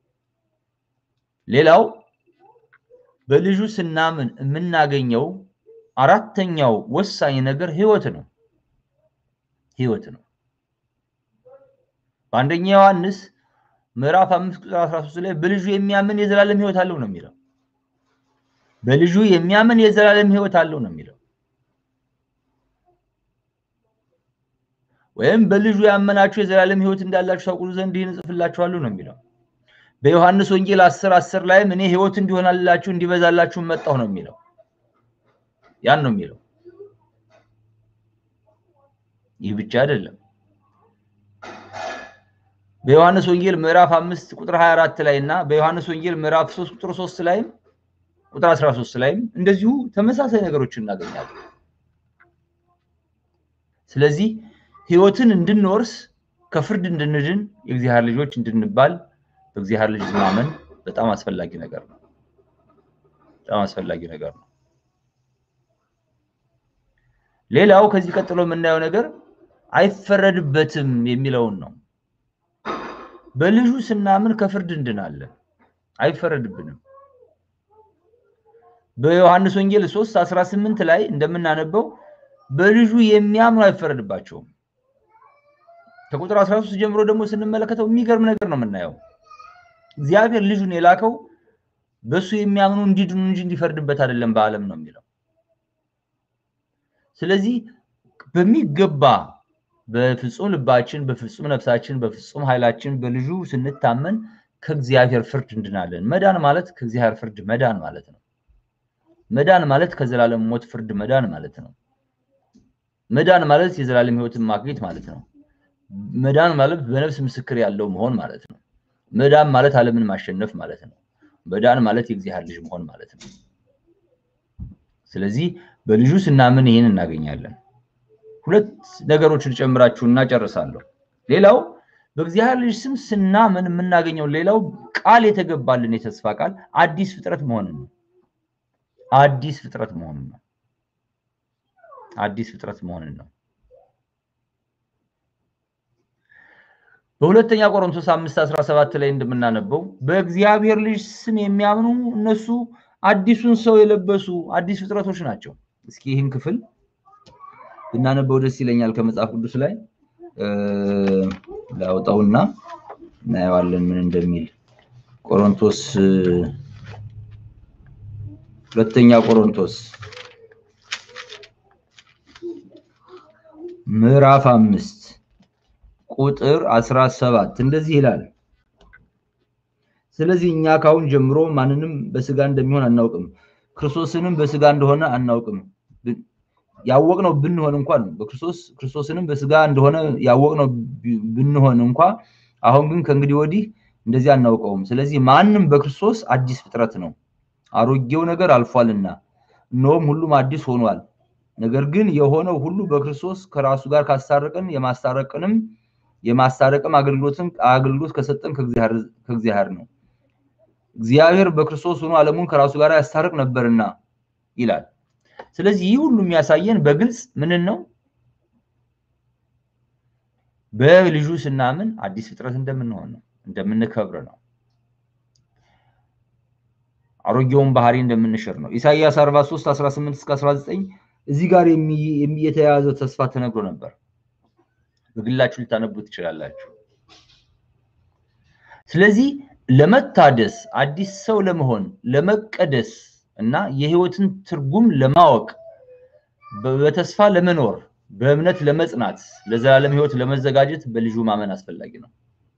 ሌላው በልጁ ስናምን የምናገኘው አራተኛው ወሳኝ ነገር ህይወት ነው። ህይወት ነው። በአንደኛ ዮሐንስ ምዕራፍ አምስት ቁጥር 13 ላይ በልጁ የሚያምን የዘላለም ህይወት አለው ነው የሚለው። በልጁ የሚያምን የዘላለም ሕይወት አለው ነው የሚለው። ወይም በልጁ ያመናችሁ የዘላለም ሕይወት እንዳላችሁ ታውቁ ዘንድ ይህን እጽፍላችኋለሁ ነው የሚለው። በዮሐንስ ወንጌል አስር አስር ላይም እኔ ሕይወት እንዲሆናላችሁ እንዲበዛላችሁ መጣሁ ነው የሚለው። ያን ነው የሚለው። ይህ ብቻ አይደለም። በዮሐንስ ወንጌል ምዕራፍ አምስት ቁጥር 24 ላይ እና በዮሐንስ ወንጌል ምዕራፍ 3 ቁጥር 3 ላይም ቁጥር 13 ላይም እንደዚሁ ተመሳሳይ ነገሮችን እናገኛለን። ስለዚህ ሕይወትን እንድንወርስ ከፍርድ እንድንድን የእግዚአብሔር ልጆች እንድንባል በእግዚአብሔር ልጅ ማመን በጣም አስፈላጊ ነገር ነው። በጣም አስፈላጊ ነገር ነው። ሌላው ከዚህ ቀጥሎ የምናየው ነገር አይፈረድበትም የሚለውን ነው። በልጁ ስናምን ከፍርድ እንድናለን፣ አይፈረድብንም። በዮሐንስ ወንጌል 3 18 ላይ እንደምናነበው በልጁ የሚያምኑ አይፈረድባቸውም። ከቁጥር 13 ጀምሮ ደግሞ ስንመለከተው የሚገርም ነገር ነው የምናየው። እግዚአብሔር ልጁን የላከው በእሱ የሚያምኑ እንዲድኑ እንጂ እንዲፈርድበት አይደለም በዓለም ነው የሚለው። ስለዚህ በሚገባ በፍጹም ልባችን፣ በፍጹም ነፍሳችን፣ በፍጹም ኃይላችን በልጁ ስንታመን ከእግዚአብሔር ፍርድ እንድናለን። መዳን ማለት ከእግዚአብሔር ፍርድ መዳን ማለት ነው። መዳን ማለት ከዘላለም ሞት ፍርድ መዳን ማለት ነው። መዳን ማለት የዘላለም ሕይወትን ማግኘት ማለት ነው። መዳን ማለት በነፍስ ምስክር ያለው መሆን ማለት ነው። መዳን ማለት ዓለምን ማሸነፍ ማለት ነው። መዳን ማለት የእግዚአብሔር ልጅ መሆን ማለት ነው። ስለዚህ በልጁ ስናምን ይህን እናገኛለን። ሁለት ነገሮችን ጨምራችሁና ጨርሳለሁ። ሌላው በእግዚአብሔር ልጅ ስም ስናምን የምናገኘው ሌላው ቃል የተገባልን የተስፋ ቃል አዲስ ፍጥረት መሆንን ነው። አዲስ ፍጥረት መሆንን ነው። አዲስ ፍጥረት መሆንን ነው። በሁለተኛ ቆሮንቶስ 5 17 ላይ እንደምናነበው በእግዚአብሔር ልጅ ስም የሚያምኑ እነሱ አዲሱን ሰው የለበሱ አዲስ ፍጥረቶች ናቸው። እስኪ ይህን ክፍል ብናነበው ደስ ይለኛል። ከመጽሐፍ ቅዱስ ላይ ላውጣውና እናየዋለን ምን እንደሚል ቆሮንቶስ ሁለተኛ ቆሮንቶስ ምዕራፍ አምስት ቁጥር አስራ ሰባት እንደዚህ ይላል። ስለዚህ እኛ ካሁን ጀምሮ ማንንም በስጋ እንደሚሆን አናውቅም፣ ክርስቶስንም በስጋ እንደሆነ አናውቅም። ያወቅነው ብንሆን እንኳን በክርስቶስ ክርስቶስንም በስጋ እንደሆነ ያወቅነው ብንሆን እንኳ አሁን ግን ከእንግዲህ ወዲህ እንደዚህ አናውቀውም። ስለዚህ ማንም በክርስቶስ አዲስ ፍጥረት ነው፣ አሮጌው ነገር አልፏልና እነሆም ሁሉም አዲስ ሆኗል። ነገር ግን የሆነው ሁሉ በክርስቶስ ከራሱ ጋር ካስታረቀን የማስታረቅንም የማስታረቅም አገልግሎትን አገልግሎት ከሰጠን ከእግዚአብሔር ነው። እግዚአብሔር በክርስቶስ ሆኖ ዓለሙን ከራሱ ጋር ያስታርቅ ነበርና ይላል። ስለዚህ ይህ ሁሉ የሚያሳየን በግልጽ ምንን ነው? በልጁ ስናምን አዲስ ፍጥረት እንደምንሆን ነው፣ እንደምንከብር ነው። አሮጌውን ባህሪ እንደምንሽር ነው። ኢሳይያስ 43 18 እስከ 19 እዚህ ጋር የተያያዘ ተስፋ ተነግሮ ነበር። በግላችሁ ልታነቡ ትችላላችሁ። ስለዚህ ለመታደስ አዲስ ሰው ለመሆን ለመቀደስ እና የህይወትን ትርጉም ለማወቅ በተስፋ ለመኖር በእምነት ለመጽናት ለዘላለም ህይወት ለመዘጋጀት በልጁ ማመን አስፈላጊ ነው።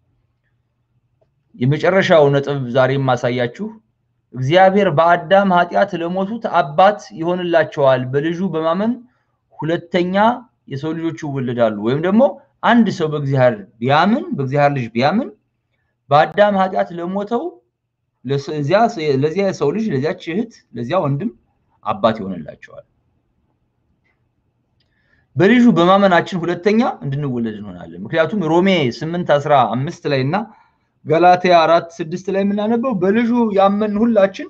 የመጨረሻው ነጥብ ዛሬ የማሳያችሁ እግዚአብሔር በአዳም ኃጢአት ለሞቱት አባት ይሆንላቸዋል። በልጁ በማመን ሁለተኛ የሰው ልጆች ይወለዳሉ። ወይም ደግሞ አንድ ሰው በእግዚአብሔር ቢያምን በእግዚአብሔር ልጅ ቢያምን በአዳም ኃጢአት ለሞተው ለዚያ የሰው ልጅ ለዚያች እህት ለዚያ ወንድም አባት ይሆንላቸዋል። በልጁ በማመናችን ሁለተኛ እንድንወለድ እንሆናለን። ምክንያቱም ሮሜ ስምንት አስራ አምስት ላይ እና ገላትያ አራት ስድስት ላይ የምናነበው በልጁ ያመን ሁላችን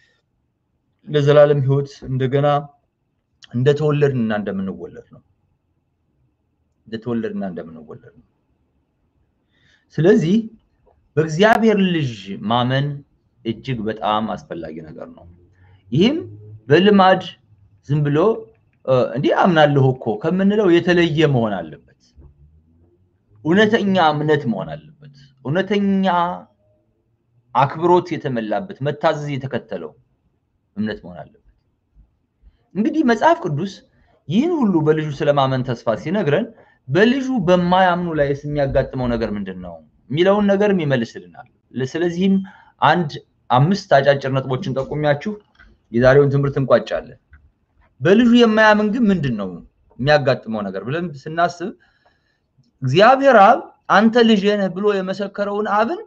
ለዘላለም ህይወት እንደገና እንደተወለድንና እንደምንወለድ ነው። እንደተወለድና እንደምንወለድ ነው። ስለዚህ በእግዚአብሔር ልጅ ማመን እጅግ በጣም አስፈላጊ ነገር ነው። ይህም በልማድ ዝም ብሎ እንዲህ አምናለሁ እኮ ከምንለው የተለየ መሆን አለበት። እውነተኛ እምነት መሆን አለበት። እውነተኛ አክብሮት የተመላበት መታዘዝ የተከተለው እምነት መሆን አለበት። እንግዲህ መጽሐፍ ቅዱስ ይህን ሁሉ በልጁ ስለማመን ተስፋ ሲነግረን በልጁ በማያምኑ ላይ የሚያጋጥመው ነገር ምንድን ነው የሚለውን ነገርም ይመልስልናል። ስለዚህም አንድ አምስት አጫጭር ነጥቦችን ጠቁሚያችሁ የዛሬውን ትምህርት እንቋጫለን። በልጁ የማያምን ግን ምንድን ነው የሚያጋጥመው ነገር ብለን ስናስብ እግዚአብሔር አብ አንተ ልጄ ነህ ብሎ የመሰከረውን አብን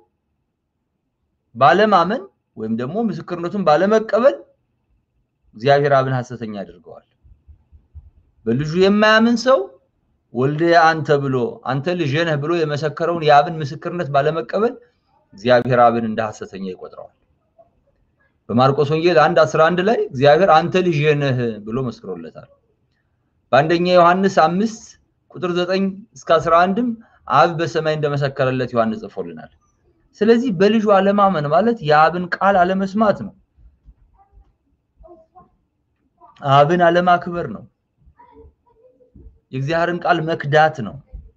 ባለማመን ወይም ደግሞ ምስክርነቱን ባለመቀበል እግዚአብሔር አብን ሐሰተኛ ያደርገዋል። በልጁ የማያምን ሰው ወልደ አንተ ብሎ አንተ ልጄ ነህ ብሎ የመሰከረውን የአብን ምስክርነት ባለመቀበል እግዚአብሔር አብን እንደ ሐሰተኛ ይቆጥረዋል። በማርቆስ ወንጌል 1 11 ላይ እግዚአብሔር አንተ ልጄ ነህ ብሎ መስክሮለታል። በአንደኛ ዮሐንስ 5 ቁጥር 9 እስከ 11ም አብ በሰማይ እንደመሰከረለት ዮሐንስ ጽፎልናል። ስለዚህ በልጁ አለማመን ማለት የአብን ቃል አለመስማት ነው። አብን አለማክበር ነው። የእግዚአብሔርን ቃል መክዳት ነው።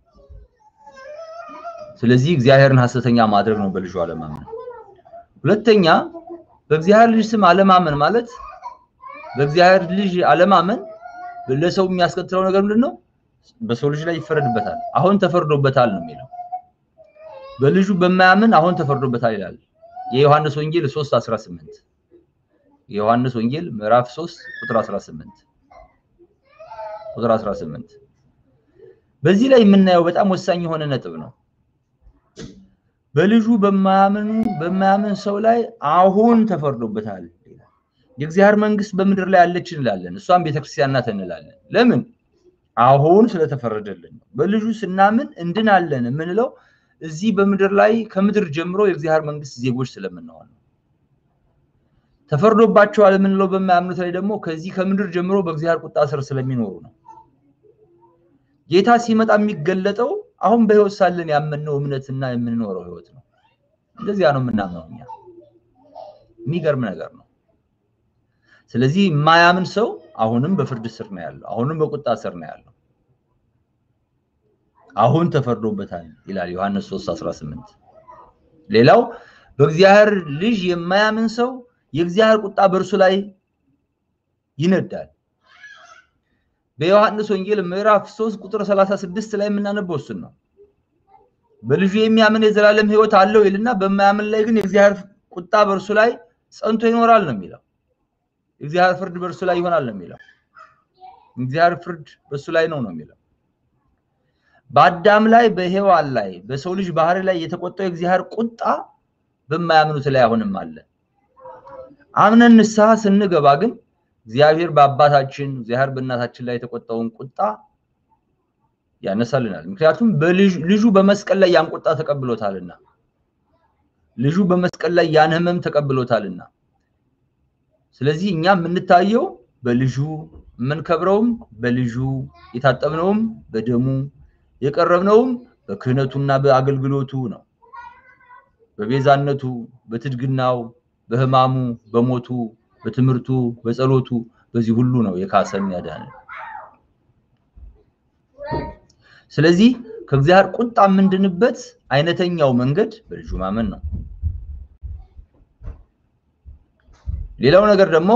ስለዚህ እግዚአብሔርን ሐሰተኛ ማድረግ ነው በልጁ አለማመን። ሁለተኛ በእግዚአብሔር ልጅ ስም አለማመን ማለት በእግዚአብሔር ልጅ አለማመን ለሰው የሚያስከትለው ነገር ምንድን ነው? በሰው ልጅ ላይ ይፈረድበታል። አሁን ተፈርዶበታል ነው የሚለው። በልጁ በማያምን አሁን ተፈርዶበታል ይላል የዮሐንስ ወንጌል 3 18 የዮሐንስ ወንጌል ምዕራፍ 3 ቁጥር 18 ቁጥር 18 በዚህ ላይ የምናየው በጣም ወሳኝ የሆነ ነጥብ ነው። በልጁ በማያምኑ በማያምን ሰው ላይ አሁን ተፈርዶበታል ይላል። የእግዚአብሔር መንግስት በምድር ላይ አለች እንላለን። እሷም ቤተክርስቲያን ናት እንላለን። ለምን? አሁን ስለተፈረደልን ነው። በልጁ ስናምን እንድናለን የምንለው እዚህ በምድር ላይ ከምድር ጀምሮ የእግዚአብሔር መንግስት ዜጎች ስለምንሆን ነው። ተፈርዶባቸዋል የምንለው በማያምኑት ላይ ደግሞ ከዚህ ከምድር ጀምሮ በእግዚአብሔር ቁጣ ስር ስለሚኖሩ ነው። ጌታ ሲመጣ የሚገለጠው አሁን በህይወት ሳለን ያመንነው እምነትና የምንኖረው ህይወት ነው። እንደዚያ ነው የምናምነው እኛ። የሚገርም ነገር ነው። ስለዚህ የማያምን ሰው አሁንም በፍርድ ስር ነው ያለው፣ አሁንም በቁጣ ስር ነው ያለው። አሁን ተፈርዶበታል ይላል ዮሐንስ 3:18። ሌላው በእግዚአብሔር ልጅ የማያምን ሰው የእግዚአብሔር ቁጣ በእርሱ ላይ ይነዳል። በዮሐንስ ወንጌል ምዕራፍ 3 ቁጥር 36 ላይ የምናነበው እሱን ነው። በልጁ የሚያምን የዘላለም ህይወት አለው ይልና በማያምን ላይ ግን የእግዚአብሔር ቁጣ በእርሱ ላይ ጸንቶ ይኖራል ነው የሚለው። የእግዚአብሔር ፍርድ በእርሱ ላይ ይሆናል ነው የሚለው። እግዚአብሔር ፍርድ በእሱ ላይ ነው ነው የሚለው። በአዳም ላይ በሔዋን ላይ በሰው ልጅ ባህሪ ላይ የተቆጣው የእግዚአብሔር ቁጣ በማያምኑት ላይ አሁንም አለ። አምነን ንስሐ ስንገባ ግን እግዚአብሔር በአባታችን እግዚአብሔር በእናታችን ላይ የተቆጣውን ቁጣ ያነሳልናል። ምክንያቱም ልጁ በመስቀል ላይ ያን ቁጣ ተቀብሎታልና፣ ልጁ በመስቀል ላይ ያን ህመም ተቀብሎታልና። ስለዚህ እኛ የምንታየው በልጁ የምንከብረውም በልጁ የታጠብነውም በደሙ የቀረብነውም በክህነቱና በአገልግሎቱ ነው። በቤዛነቱ፣ በትድግናው፣ በህማሙ፣ በሞቱ፣ በትምህርቱ፣ በጸሎቱ በዚህ ሁሉ ነው የካሰን ያዳነን። ስለዚህ ከእግዚአብሔር ቁጣ የምንድንበት አይነተኛው መንገድ በልጁ ማመን ነው። ሌላው ነገር ደግሞ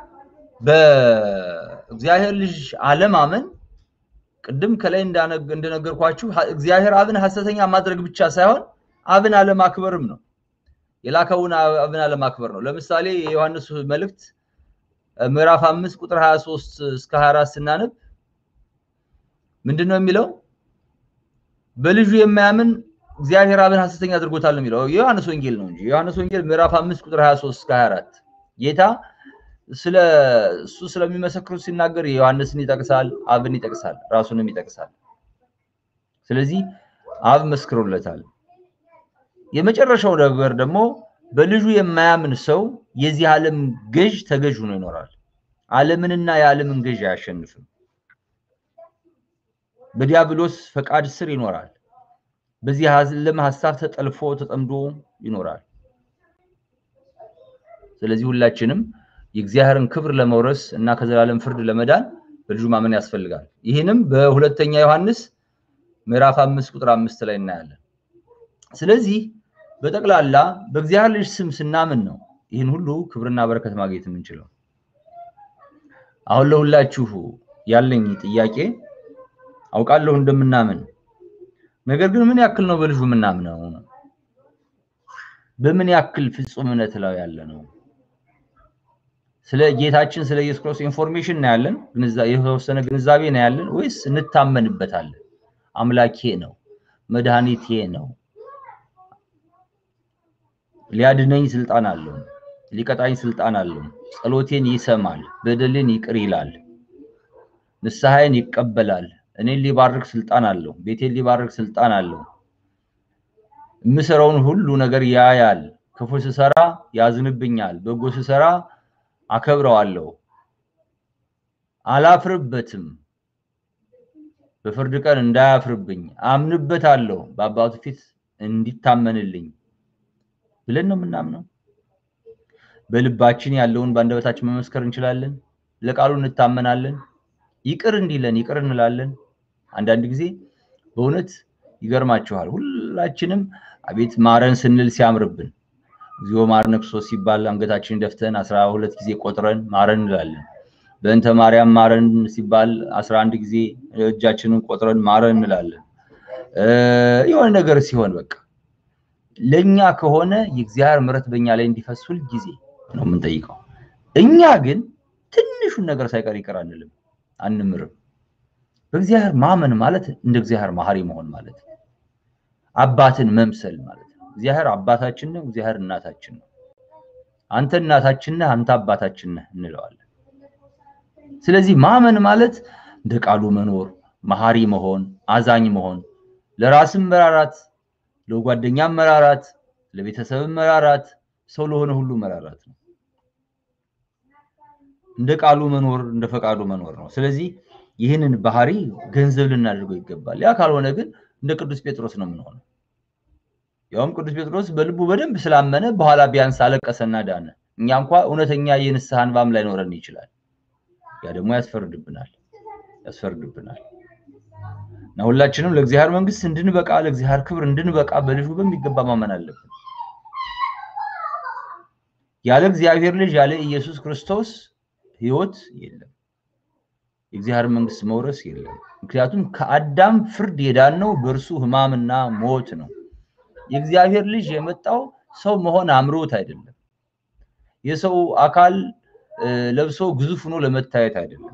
በእግዚአብሔር ልጅ አለማመን ቅድም ከላይ እንደነገርኳችሁ እግዚአብሔር አብን ሐሰተኛ ማድረግ ብቻ ሳይሆን አብን አለማክበርም ነው። የላከውን አብን አለማክበር ነው። ለምሳሌ የዮሐንስ መልእክት ምዕራፍ አምስት ቁጥር 23 እስከ 24 ስናነብ ምንድን ነው የሚለው? በልጁ የማያምን እግዚአብሔር አብን ሐሰተኛ አድርጎታል ነው የሚለው። የዮሐንስ ወንጌል ነው እንጂ የዮሐንስ ወንጌል ምዕራፍ አምስት ቁጥር 23 እስከ 24 ጌታ ስለ እሱ ስለሚመሰክሩት ሲናገር የዮሐንስን ይጠቅሳል፣ አብን ይጠቅሳል፣ ራሱንም ይጠቅሳል። ስለዚህ አብ መስክሮለታል። የመጨረሻው ነገር ደግሞ በልጁ የማያምን ሰው የዚህ ዓለም ገዥ ተገዥ ሆኖ ይኖራል። ዓለምንና የዓለምን ገዥ አያሸንፍም። በዲያብሎስ ፈቃድ ስር ይኖራል። በዚህ ዓለም ሀሳብ ተጠልፎ ተጠምዶ ይኖራል። ስለዚህ ሁላችንም የእግዚአብሔርን ክብር ለመውረስ እና ከዘላለም ፍርድ ለመዳን በልጁ ማመን ያስፈልጋል። ይህንም በሁለተኛ ዮሐንስ ምዕራፍ አምስት ቁጥር አምስት ላይ እናያለን። ስለዚህ በጠቅላላ በእግዚአብሔር ልጅ ስም ስናምን ነው ይህን ሁሉ ክብርና በረከት ማግኘት የምንችለው። አሁን ለሁላችሁ ያለኝ ጥያቄ አውቃለሁ እንደምናምን፣ ነገር ግን ምን ያክል ነው በልጁ የምናምነው? በምን ያክል ፍጹም እምነት ላይ ያለ ነው? ስለ ጌታችን ስለ ኢየሱስ ክርስቶስ ኢንፎርሜሽን ነው ያለን፣ የተወሰነ ግንዛቤ ነው ያለን ወይስ እንታመንበታለን? አምላኬ ነው፣ መድኃኒቴ ነው፣ ሊያድነኝ ስልጣን አለው፣ ሊቀጣኝ ስልጣን አለው፣ ጸሎቴን ይሰማል፣ በደሌን ይቅር ይላል፣ ንስሐዬን ይቀበላል፣ እኔን ሊባርክ ስልጣን አለው፣ ቤቴን ሊባርክ ስልጣን አለው፣ የምሰራውን ሁሉ ነገር ያያል፣ ክፉ ስሰራ ያዝንብኛል፣ በጎ ስሰራ አከብረዋለሁ፣ አላፍርበትም፣ በፍርድ ቀን እንዳያፍርብኝ አምንበታለሁ፣ በአባቱ ፊት እንዲታመንልኝ ብለን ነው የምናምነው። በልባችን ያለውን በአንደበታችን መመስከር እንችላለን። ለቃሉ እንታመናለን። ይቅር እንዲለን ይቅር እንላለን። አንዳንድ ጊዜ በእውነት ይገርማችኋል። ሁላችንም አቤት ማረን ስንል ሲያምርብን እግዚኦ ማረነ ክርስቶስ ሲባል አንገታችንን ደፍተን አስራ ሁለት ጊዜ ቆጥረን ማረን እንላለን። በእንተ ማርያም ማረን ሲባል አስራ አንድ ጊዜ እጃችንን ቆጥረን ማረን እንላለን። የሆነ ነገር ሲሆን በቃ ለእኛ ከሆነ የእግዚአብሔር ምሕረት በእኛ ላይ እንዲፈስ ሁል ጊዜ ነው የምንጠይቀው። እኛ ግን ትንሹን ነገር ሳይቀር ይቅር አንልም፣ አንምርም። በእግዚአብሔር ማመን ማለት እንደ እግዚአብሔር መሐሪ መሆን ማለት ነው። አባትን መምሰል ማለት ነው። እግዚአብሔር አባታችን ነው፣ እግዚአብሔር እናታችን ነው። አንተ እናታችን ነህ፣ አንተ አባታችን ነህ እንለዋለን። ስለዚህ ማመን ማለት እንደ ቃሉ መኖር፣ መሐሪ መሆን፣ አዛኝ መሆን፣ ለራስም መራራት ለጓደኛም መራራት፣ ለቤተሰብም መራራት፣ ሰው ለሆነ ሁሉ መራራት ነው። እንደ ቃሉ መኖር፣ እንደ ፈቃዱ መኖር ነው። ስለዚህ ይህንን ባህሪ ገንዘብ ልናደርገው ይገባል። ያ ካልሆነ ግን እንደ ቅዱስ ጴጥሮስ ነው የምንሆነው። ያውም ቅዱስ ጴጥሮስ በልቡ በደንብ ስላመነ በኋላ ቢያንስ አለቀሰና ዳነ። እኛ እንኳ እውነተኛ የንስሐ እንባም ላይኖረን ይችላል። ያ ደግሞ ያስፈርድብናል ያስፈርድብናል። እና ሁላችንም ለእግዚአብሔር መንግስት እንድንበቃ ለእግዚአብሔር ክብር እንድንበቃ በልጁ በሚገባ ማመን አለብን። ያለ እግዚአብሔር ልጅ ያለ ኢየሱስ ክርስቶስ ሕይወት የለም። የእግዚአብሔር መንግስት መውረስ የለም። ምክንያቱም ከአዳም ፍርድ የዳነው በእርሱ ሕማምና ሞት ነው። የእግዚአብሔር ልጅ የመጣው ሰው መሆን አምሮት አይደለም። የሰው አካል ለብሶ ግዙፍ ሆኖ ለመታየት አይደለም።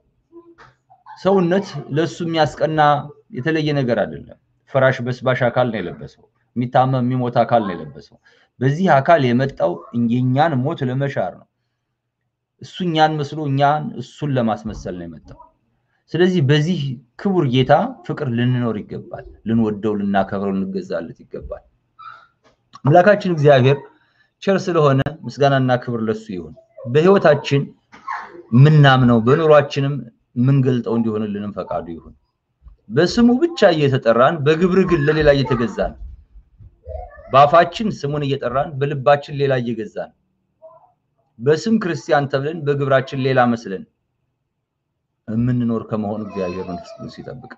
ሰውነት ለሱ የሚያስቀና የተለየ ነገር አይደለም። ፈራሽ በስባሽ አካል ነው የለበሰው። የሚታመም የሚሞት አካል ነው የለበሰው። በዚህ አካል የመጣው የኛን ሞት ለመሻር ነው። እሱ እኛን መስሎ እኛን እሱን ለማስመሰል ነው የመጣው። ስለዚህ በዚህ ክቡር ጌታ ፍቅር ልንኖር ይገባል። ልንወደው፣ ልናከብረው፣ ልንገዛለት ይገባል። አምላካችን እግዚአብሔር ቸር ስለሆነ ምስጋናና ክብር ለሱ ይሁን። በህይወታችን የምናምነው በኑሯችንም የምንገልጠው እንዲሆንልንም ፈቃዱ ይሁን። በስሙ ብቻ እየተጠራን በግብር ግን ለሌላ እየተገዛን በአፋችን ስሙን እየጠራን በልባችን ሌላ እየገዛን በስም ክርስቲያን ተብለን በግብራችን ሌላ መስለን የምንኖር ከመሆን እግዚአብሔር መንፈስ ቅዱስ ይጠብቅ።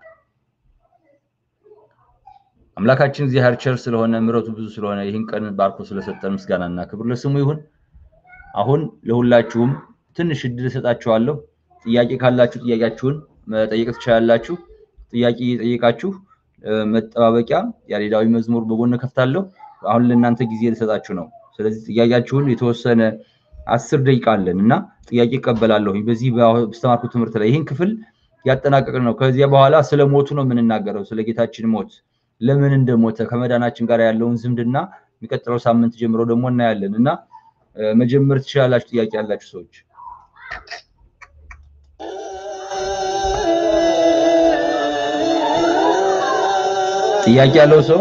አምላካችን እግዚአብሔር ቸር ስለሆነ ምሕረቱ ብዙ ስለሆነ ይህን ቀን ባርኮ ስለሰጠን ምስጋናና ክብር ለስሙ ይሁን። አሁን ለሁላችሁም ትንሽ እድል እሰጣችኋለሁ። ጥያቄ ካላችሁ ጥያቄያችሁን መጠየቅ ትችላላችሁ። ጥያቄ እየጠየቃችሁ መጠባበቂያ ያሬዳዊ መዝሙር በጎን ከፍታለሁ። አሁን ለእናንተ ጊዜ ልሰጣችሁ ነው። ስለዚህ ጥያቄያችሁን የተወሰነ አስር ደቂቃ አለን እና ጥያቄ እቀበላለሁ። በዚህ በስተማርኩ ትምህርት ላይ ይህን ክፍል ያጠናቀቅን ነው። ከዚያ በኋላ ስለ ሞቱ ነው የምንናገረው፣ ስለ ጌታችን ሞት፣ ለምን እንደሞተ ከመዳናችን ጋር ያለውን ዝምድና የሚቀጥለው ሳምንት ጀምሮ ደግሞ እናያለን እና መጀመር ትችላላችሁ። ጥያቄ ያላችሁ ሰዎች ጥያቄ ያለው ሰው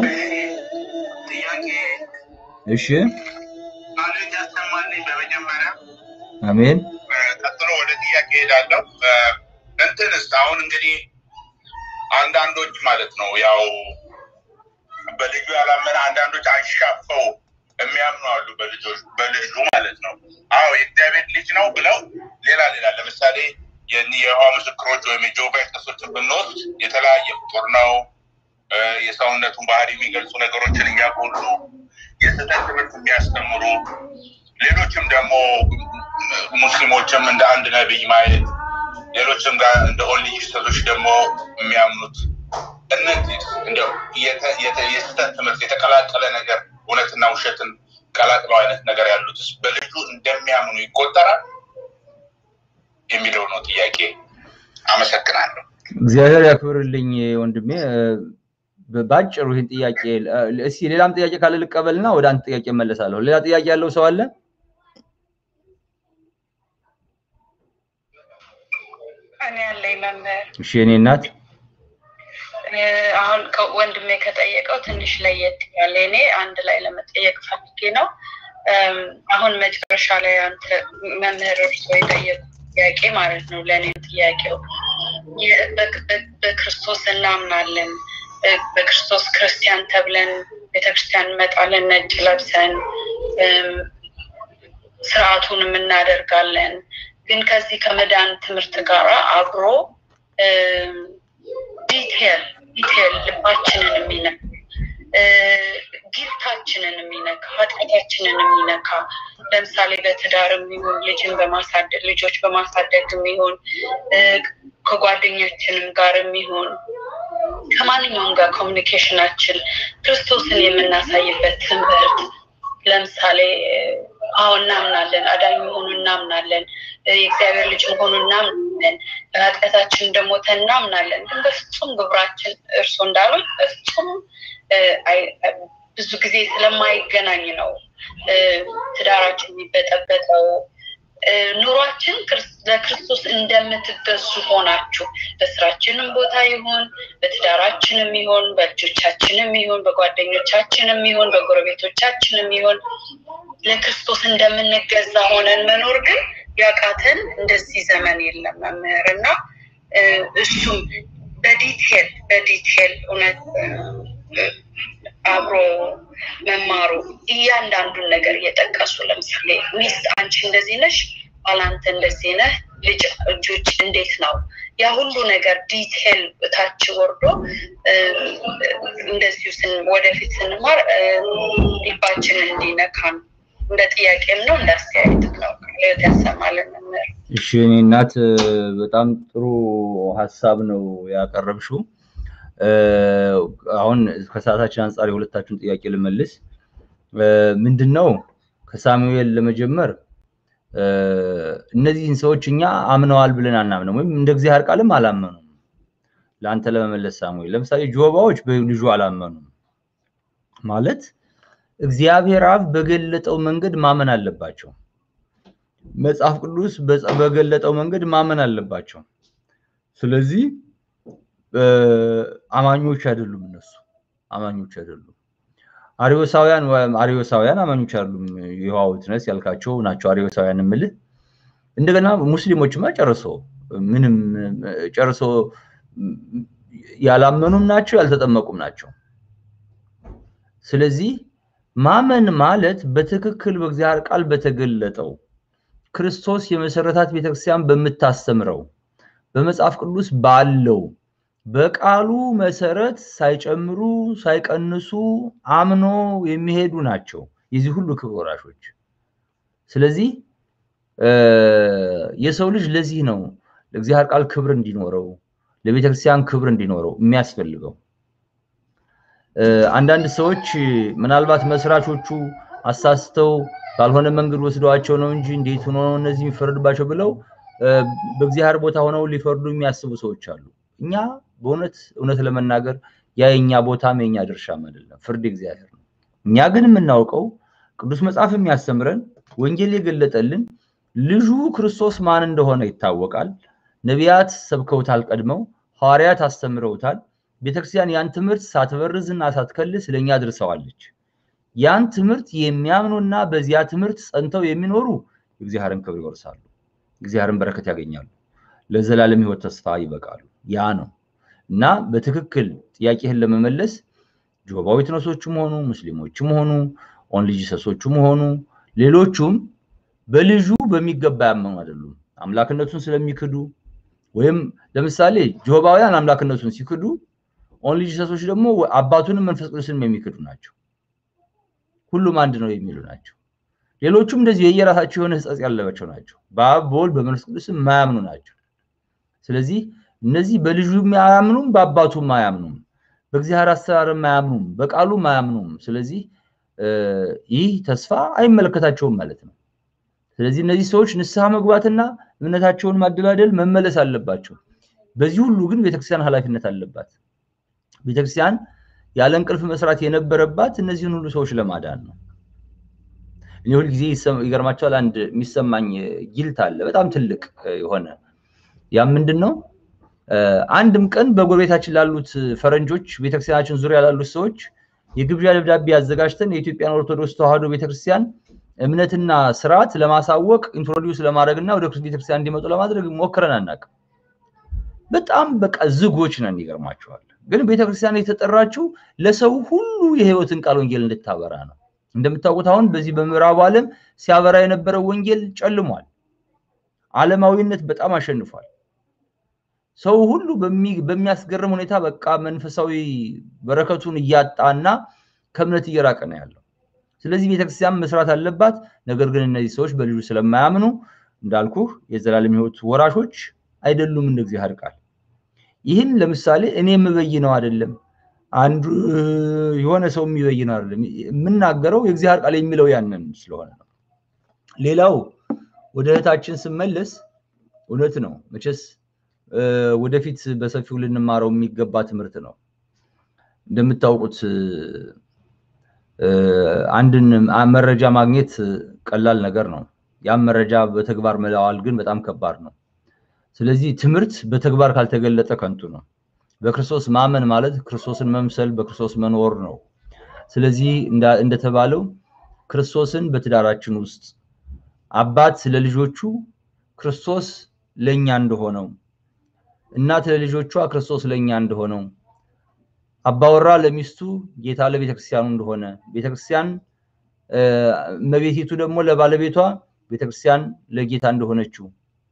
እሺ፣ ያሰማልኝ በመጀመሪያ አሜን። ቀጥሎ ወደ ጥያቄ ሄዳለሁ። እንትንስ አሁን እንግዲህ አንዳንዶች ማለት ነው ያው በልጁ ያላመነ አንዳንዶች አንሻፈው የሚያምኑ አሉ። በልጆች በልጁ ማለት ነው። አዎ የእግዚአብሔር ልጅ ነው ብለው ሌላ ሌላ ለምሳሌ የይሖዋ ምስክሮች ወይም የጆባ ቄሶችን ብንወስድ የተለያየ ፍጡር ነው የሰውነቱን ባህሪ የሚገልጹ ነገሮችን እያጎሉ የስህተት ትምህርት የሚያስተምሩ ሌሎችም ደግሞ ሙስሊሞችም እንደ አንድ ነቢይ ማየት ሌሎችም ጋር እንደ ኦንሊ ጂሰሶች ደግሞ የሚያምኑት እነዚህ እንደው የስህተት ትምህርት የተቀላቀለ ነገር እውነትና ውሸትን ቀላቅለው አይነት ነገር ያሉትስ በልጁ እንደሚያምኑ ይቆጠራል የሚለው ነው ጥያቄ። አመሰግናለሁ። እግዚአብሔር ያክብርልኝ ወንድሜ። ባጭሩ ይህን ጥያቄ እስኪ ሌላም ጥያቄ ካለ ልቀበልና ወደ አንድ ጥያቄ እመለሳለሁ። ሌላ ጥያቄ ያለው ሰው አለ? እኔ ያለኝ መምህር እሺ፣ የኔ እናት አሁን ወንድሜ ከጠየቀው ትንሽ ለየት ያለ እኔ አንድ ላይ ለመጠየቅ ፈልጌ ነው። አሁን መጨረሻ ላይ አንተ መምህር እርሶ የጠየቁ ጥያቄ ማለት ነው። ለእኔም ጥያቄው በክርስቶስ እናምናለን፣ በክርስቶስ ክርስቲያን ተብለን ቤተክርስቲያን እንመጣለን፣ ነጭ ለብሰን ስርዓቱንም እናደርጋለን። ግን ከዚህ ከመዳን ትምህርት ጋር አብሮ ዲቴል ዲቴል ልባችንን የሚነካ ጊልታችንን የሚነካ ኃጢአታችንን የሚነካ ለምሳሌ በትዳር የሚሆን ልጅን በማሳደግ ልጆች በማሳደግ የሚሆን ከጓደኛችንም ጋር የሚሆን ከማንኛውም ጋር ኮሚኒኬሽናችን ክርስቶስን የምናሳይበት ትምህርት ለምሳሌ አሁን እናምናለን፣ አዳኝ መሆኑ እናምናለን፣ የእግዚአብሔር ልጅ መሆኑ እናምናለን፣ በኃጢአታችን እንደሞተ እናምናለን። ግን በፍጹም ግብራችን እርሶ እንዳሉት በፍጹም ብዙ ጊዜ ስለማይገናኝ ነው ትዳራችን የሚበጠበጠው። ኑሯችን ለክርስቶስ እንደምትገዙ ሆናችሁ በስራችንም ቦታ ይሁን በትዳራችንም ይሁን በልጆቻችንም ይሁን በጓደኞቻችንም ይሁን በጎረቤቶቻችንም ይሁን ለክርስቶስ እንደምንገዛ ሆነን መኖር ግን ያቃተን እንደዚህ ዘመን የለም መምህር እና እሱም በዲቴል በዲቴል እውነት አብሮ መማሩ እያንዳንዱን ነገር እየጠቀሱ ለምሳሌ ሚስት አንቺ እንደዚህ ነሽ፣ ባላንተ እንደዚህ ነህ፣ ልጅ እጆች እንዴት ነው ያ ሁሉ ነገር ዲቴል ታች ወርዶ እንደዚሁ ወደፊት ስንማር ልባችን እንዲነካን እንደ ጥያቄም ነው እንደ አስተያየትም ነው። ሌት ያሰማልን መምህር። እሺ እኔ እናት በጣም ጥሩ ሀሳብ ነው ያቀረብሽው። አሁን ከሰዓታችን አንጻር የሁለታችሁን ጥያቄ ልመልስ። ምንድን ነው ከሳሙኤል ለመጀመር እነዚህን ሰዎች እኛ አምነዋል ብለን አናምነም፣ ወይም እንደ እግዚአብሔር ቃልም አላመኑም። ለአንተ ለመመለስ ሳሙኤል፣ ለምሳሌ ጆባዎች በልጁ አላመኑም ማለት እግዚአብሔር አብ በገለጠው መንገድ ማመን አለባቸው። መጽሐፍ ቅዱስ በገለጠው መንገድ ማመን አለባቸው። ስለዚህ አማኞች አይደሉም። እነሱ አማኞች አይደሉም። አሪዮሳውያን አሪዮሳውያን አማኞች አይደሉም። የይሖዋ ዊትነስ ያልካቸው ናቸው አሪዮሳውያን የምልህ። እንደገና ሙስሊሞችማ ጨርሶ ምንም ጨርሶ ያላመኑም ናቸው፣ ያልተጠመቁም ናቸው። ስለዚህ ማመን ማለት በትክክል በእግዚአብሔር ቃል በተገለጠው ክርስቶስ የመሰረታት ቤተክርስቲያን በምታስተምረው በመጽሐፍ ቅዱስ ባለው በቃሉ መሰረት ሳይጨምሩ ሳይቀንሱ አምኖ የሚሄዱ ናቸው የዚህ ሁሉ ክብር ወራሾች። ስለዚህ የሰው ልጅ ለዚህ ነው ለእግዚአብሔር ቃል ክብር እንዲኖረው ለቤተክርስቲያን ክብር እንዲኖረው የሚያስፈልገው። አንዳንድ ሰዎች ምናልባት መስራቾቹ አሳስተው ባልሆነ መንገድ ወስደዋቸው ነው እንጂ እንዴት ሆኖ ነው እነዚህ የሚፈረድባቸው ብለው በእግዚአብሔር ቦታ ሆነው ሊፈርዱ የሚያስቡ ሰዎች አሉ። እኛ በእውነት እውነት ለመናገር ያ የኛ ቦታም የኛ ድርሻም አይደለም፣ ፍርድ እግዚአብሔር ነው። እኛ ግን የምናውቀው ቅዱስ መጽሐፍ የሚያስተምረን ወንጌል የገለጠልን ልጁ ክርስቶስ ማን እንደሆነ ይታወቃል። ነቢያት ሰብከውታል፣ ቀድመው ሐዋርያት አስተምረውታል። ቤተክርስቲያን ያን ትምህርት ሳትበርዝና ሳትከልስ ለእኛ አድርሰዋለች። ያን ትምህርት የሚያምኑና በዚያ ትምህርት ጸንተው የሚኖሩ የእግዚአብሔርን ክብር ይወርሳሉ፣ እግዚአብሔርን በረከት ያገኛሉ፣ ለዘላለም ሕይወት ተስፋ ይበቃሉ። ያ ነው እና በትክክል ጥያቄህን ለመመለስ ጆሆባ ዊትነሶቹም ሆኑ ሙስሊሞችም ሆኑ ኦንሊ ጂሰሶቹም ሆኑ ሌሎቹም በልጁ በሚገባ ያመኑ አይደሉም። አምላክነቱን ስለሚክዱ ወይም ለምሳሌ ጆሆባውያን አምላክነቱን ሲክዱ ኦንሊ ጂሰሶች ደግሞ አባቱንም መንፈስ ቅዱስንም የሚክዱ ናቸው። ሁሉም አንድ ነው የሚሉ ናቸው። ሌሎቹም እንደዚህ የየራሳቸው የሆነ ሕጸጽ ያለባቸው ናቸው። በአብ በወልድ በመንፈስ ቅዱስም የማያምኑ ናቸው። ስለዚህ እነዚህ በልጁም አያምኑም፣ በአባቱም አያምኑም፣ በእግዚአብሔር አሰራርም አያምኑም፣ በቃሉም አያምኑም። ስለዚህ ይህ ተስፋ አይመለከታቸውም ማለት ነው። ስለዚህ እነዚህ ሰዎች ንስሐ መግባትና እምነታቸውን ማደላደል መመለስ አለባቸው። በዚህ ሁሉ ግን ቤተክርስቲያን ኃላፊነት አለባት። ቤተክርስቲያን ያለ እንቅልፍ መስራት የነበረባት እነዚህን ሁሉ ሰዎች ለማዳን ነው። እኔ ሁልጊዜ ይገርማቸዋል። አንድ የሚሰማኝ ጊልት አለ፣ በጣም ትልቅ የሆነ ያም ምንድን ነው? አንድም ቀን በጎረቤታችን ላሉት ፈረንጆች ቤተክርስቲያናችን ዙሪያ ላሉት ሰዎች የግብዣ ደብዳቤ አዘጋጅተን የኢትዮጵያን ኦርቶዶክስ ተዋሕዶ ቤተክርስቲያን እምነትና ስርዓት ለማሳወቅ ኢንትሮዲውስ ለማድረግ እና ወደ ቤተክርስቲያን እንዲመጡ ለማድረግ ሞክረን አናውቅም። በጣም በቃ ዝጎች ነን። ይገርማቸዋል። ግን ቤተክርስቲያን የተጠራችው ለሰው ሁሉ የህይወትን ቃል ወንጌል እንድታበራ ነው። እንደምታውቁት አሁን በዚህ በምዕራቡ ዓለም ሲያበራ የነበረው ወንጌል ጨልሟል። ዓለማዊነት በጣም አሸንፏል። ሰው ሁሉ በሚያስገርም ሁኔታ በቃ መንፈሳዊ በረከቱን እያጣና ከእምነት እየራቀ ነው ያለው። ስለዚህ ቤተክርስቲያን መስራት አለባት። ነገር ግን እነዚህ ሰዎች በልጁ ስለማያምኑ እንዳልኩህ የዘላለም ህይወት ወራሾች አይደሉም እንደ እግዚአብሔር ቃል። ይህን ለምሳሌ እኔ የምበይነው አይደለም፣ አንዱ የሆነ ሰው የሚበይነው አይደለም። የምናገረው የእግዚአብሔር ቃል የሚለው ያንን ስለሆነ ነው። ሌላው ወደ እህታችን ስመለስ እውነት ነው መቼስ ወደፊት በሰፊው ልንማረው የሚገባ ትምህርት ነው። እንደምታውቁት አንድን መረጃ ማግኘት ቀላል ነገር ነው። ያም መረጃ በተግባር መለዋል ግን በጣም ከባድ ነው። ስለዚህ ትምህርት በተግባር ካልተገለጠ ከንቱ ነው። በክርስቶስ ማመን ማለት ክርስቶስን መምሰል፣ በክርስቶስ መኖር ነው። ስለዚህ እንደተባለው ክርስቶስን በትዳራችን ውስጥ አባት ለልጆቹ ክርስቶስ ለእኛ እንደሆነው እናት ለልጆቿ ክርስቶስ ለእኛ እንደሆነው አባወራ ለሚስቱ ጌታ ለቤተክርስቲያኑ እንደሆነ ቤተክርስቲያን እመቤቲቱ ደግሞ ለባለቤቷ ቤተክርስቲያን ለጌታ እንደሆነችው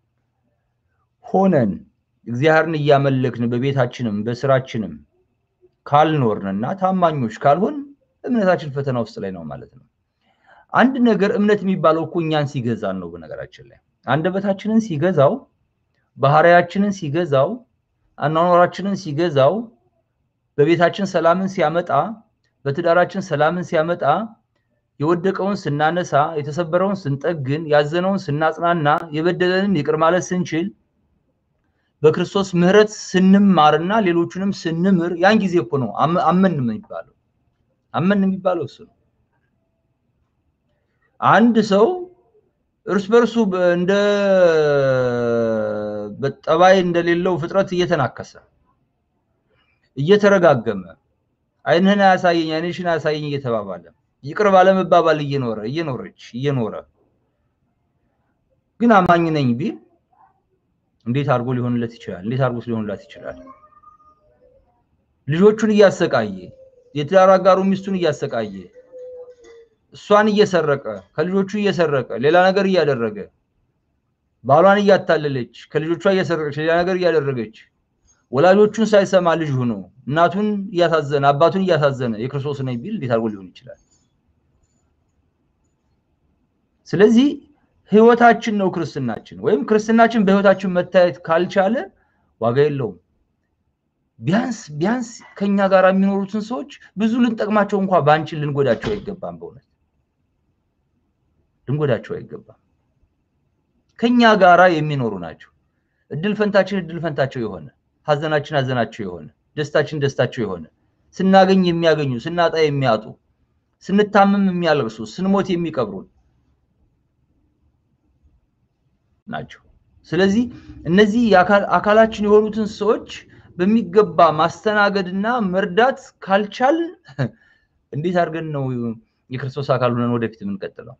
ሆነን እግዚአብሔርን እያመለክን በቤታችንም በስራችንም ካልኖርንና ታማኞች ካልሆን እምነታችን ፈተና ውስጥ ላይ ነው ማለት ነው። አንድ ነገር እምነት የሚባለው እኮ እኛን ሲገዛን ነው። በነገራችን ላይ አንደበታችንን ሲገዛው፣ ባህሪያችንን ሲገዛው፣ አኗኗራችንን ሲገዛው፣ በቤታችን ሰላምን ሲያመጣ፣ በትዳራችን ሰላምን ሲያመጣ፣ የወደቀውን ስናነሳ፣ የተሰበረውን ስንጠግን፣ ያዘነውን ስናጽናና፣ የበደለንን ይቅር ማለት ስንችል በክርስቶስ ምሕረት ስንማርና ሌሎቹንም ስንምር ያን ጊዜ እኮ ነው አመን የሚባለው። አመን የሚባለው እሱ ነው። አንድ ሰው እርስ በርሱ እንደ ጠባይ እንደሌለው ፍጥረት እየተናከሰ እየተረጋገመ ዓይንህን አያሳየኝ ዓይንሽን አያሳየኝ እየተባባለ ይቅር ባለመባባል እየኖረ እየኖረች እየኖረ ግን አማኝ ነኝ ቢል እንዴት አድርጎ ሊሆንለት ይችላል? እንዴት አድርጎ ሊሆንላት ይችላል? ልጆቹን እያሰቃየ የትዳር አጋሩ ሚስቱን እያሰቃየ እሷን እየሰረቀ ከልጆቹ እየሰረቀ ሌላ ነገር እያደረገ ባሏን እያታለለች ከልጆቿ እየሰረቀች ሌላ ነገር እያደረገች ወላጆቹን ሳይሰማ ልጅ ሆኖ እናቱን እያሳዘነ አባቱን እያሳዘነ የክርስቶስ ነኝ ቢል እንዴት አድርጎ ሊሆን ይችላል? ስለዚህ ህይወታችን ነው ክርስትናችን። ወይም ክርስትናችን በህይወታችን መታየት ካልቻለ ዋጋ የለውም። ቢያንስ ቢያንስ ከኛ ጋር የሚኖሩትን ሰዎች ብዙ ልንጠቅማቸው እንኳ ባንችል ልንጎዳቸው አይገባም። በእውነት ልንጎዳቸው አይገባም። ከኛ ጋራ የሚኖሩ ናቸው። እድል ፈንታችን እድል ፈንታቸው የሆነ ሀዘናችን ሀዘናቸው የሆነ ደስታችን ደስታቸው የሆነ ስናገኝ የሚያገኙ ስናጣ የሚያጡ ስንታመም የሚያለቅሱ ስንሞት የሚቀብሩን ናቸው። ስለዚህ እነዚህ አካላችን የሆኑትን ሰዎች በሚገባ ማስተናገድና መርዳት ካልቻል እንዴት አድርገን ነው የክርስቶስ አካል ሆነን ወደፊት የምንቀጥለው?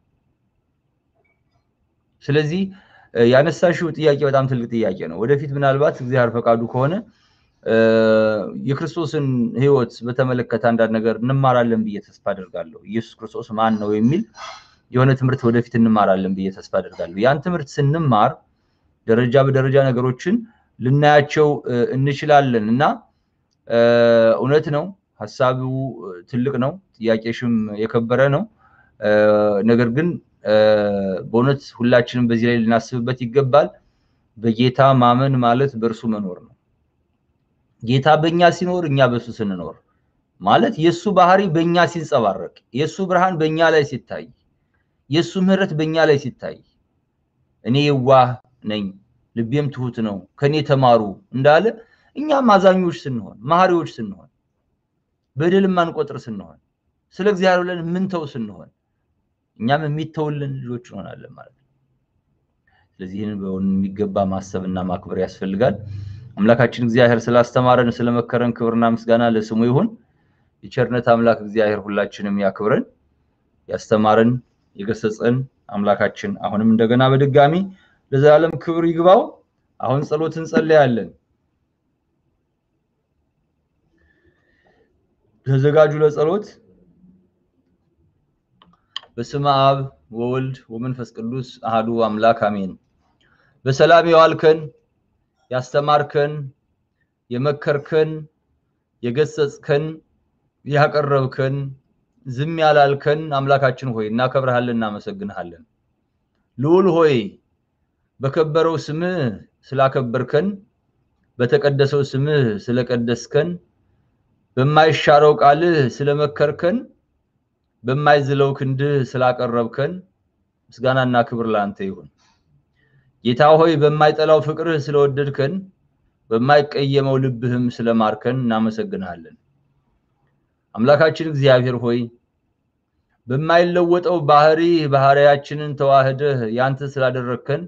ስለዚህ ያነሳሽው ጥያቄ በጣም ትልቅ ጥያቄ ነው። ወደፊት ምናልባት እግዚአብሔር ፈቃዱ ከሆነ የክርስቶስን ሕይወት በተመለከተ አንዳንድ ነገር እንማራለን ብዬ ተስፋ አደርጋለሁ። ኢየሱስ ክርስቶስ ማን ነው የሚል የሆነ ትምህርት ወደፊት እንማራለን ብዬ ተስፋ አደርጋለሁ። ያን ትምህርት ስንማር ደረጃ በደረጃ ነገሮችን ልናያቸው እንችላለን እና እውነት ነው፣ ሀሳቡ ትልቅ ነው፣ ጥያቄሽም የከበረ ነው። ነገር ግን በእውነት ሁላችንም በዚህ ላይ ልናስብበት ይገባል። በጌታ ማመን ማለት በእርሱ መኖር ነው። ጌታ በእኛ ሲኖር እኛ በሱ ስንኖር ማለት የእሱ ባህሪ በእኛ ሲንጸባረቅ፣ የእሱ ብርሃን በእኛ ላይ ሲታይ፣ የእሱ ምሕረት በእኛ ላይ ሲታይ እኔ የዋህ ነኝ ልቤም ትሁት ነው ከኔ ተማሩ እንዳለ እኛም አዛኞች ስንሆን መሐሪዎች ስንሆን በደል ማንቆጥር ስንሆን ስለ እግዚአብሔር ብለን ምንተው ስንሆን እኛም የሚተውልን ልጆች እንሆናለን ማለት ነው። ስለዚህ ይህን የሚገባ ማሰብና ማክበር ያስፈልጋል። አምላካችን እግዚአብሔር ስላስተማረን ስለመከረን ክብርና ምስጋና ለስሙ ይሁን። የቸርነት አምላክ እግዚአብሔር ሁላችንም ያክብረን። ያስተማረን የገሰጸን አምላካችን አሁንም እንደገና በድጋሚ ለዘላለም ክብር ይግባው። አሁን ጸሎት እንጸልያለን። ተዘጋጁ ለጸሎት። በስመ አብ ወወልድ ወመንፈስ ቅዱስ አህዱ አምላክ አሜን። በሰላም የዋልከን ያስተማርከን፣ የመከርከን፣ የገሰጽከን፣ ያቀረብከን፣ ዝም ያላልከን አምላካችን ሆይ እናከብረሃለን፣ እናመሰግንሃለን። ልዑል ሆይ በከበረው ስምህ ስላከበርከን፣ በተቀደሰው ስምህ ስለቀደስከን፣ በማይሻረው ቃልህ ስለመከርከን፣ በማይዝለው ክንድህ ስላቀረብከን ምስጋናና ክብር ለአንተ ይሁን። ጌታ ሆይ በማይጠላው ፍቅርህ ስለወደድከን፣ በማይቀየመው ልብህም ስለማርከን እናመሰግንሃለን። አምላካችን እግዚአብሔር ሆይ በማይለወጠው ባህሪ ባህሪያችንን ተዋህደህ ያንተ ስላደረግከን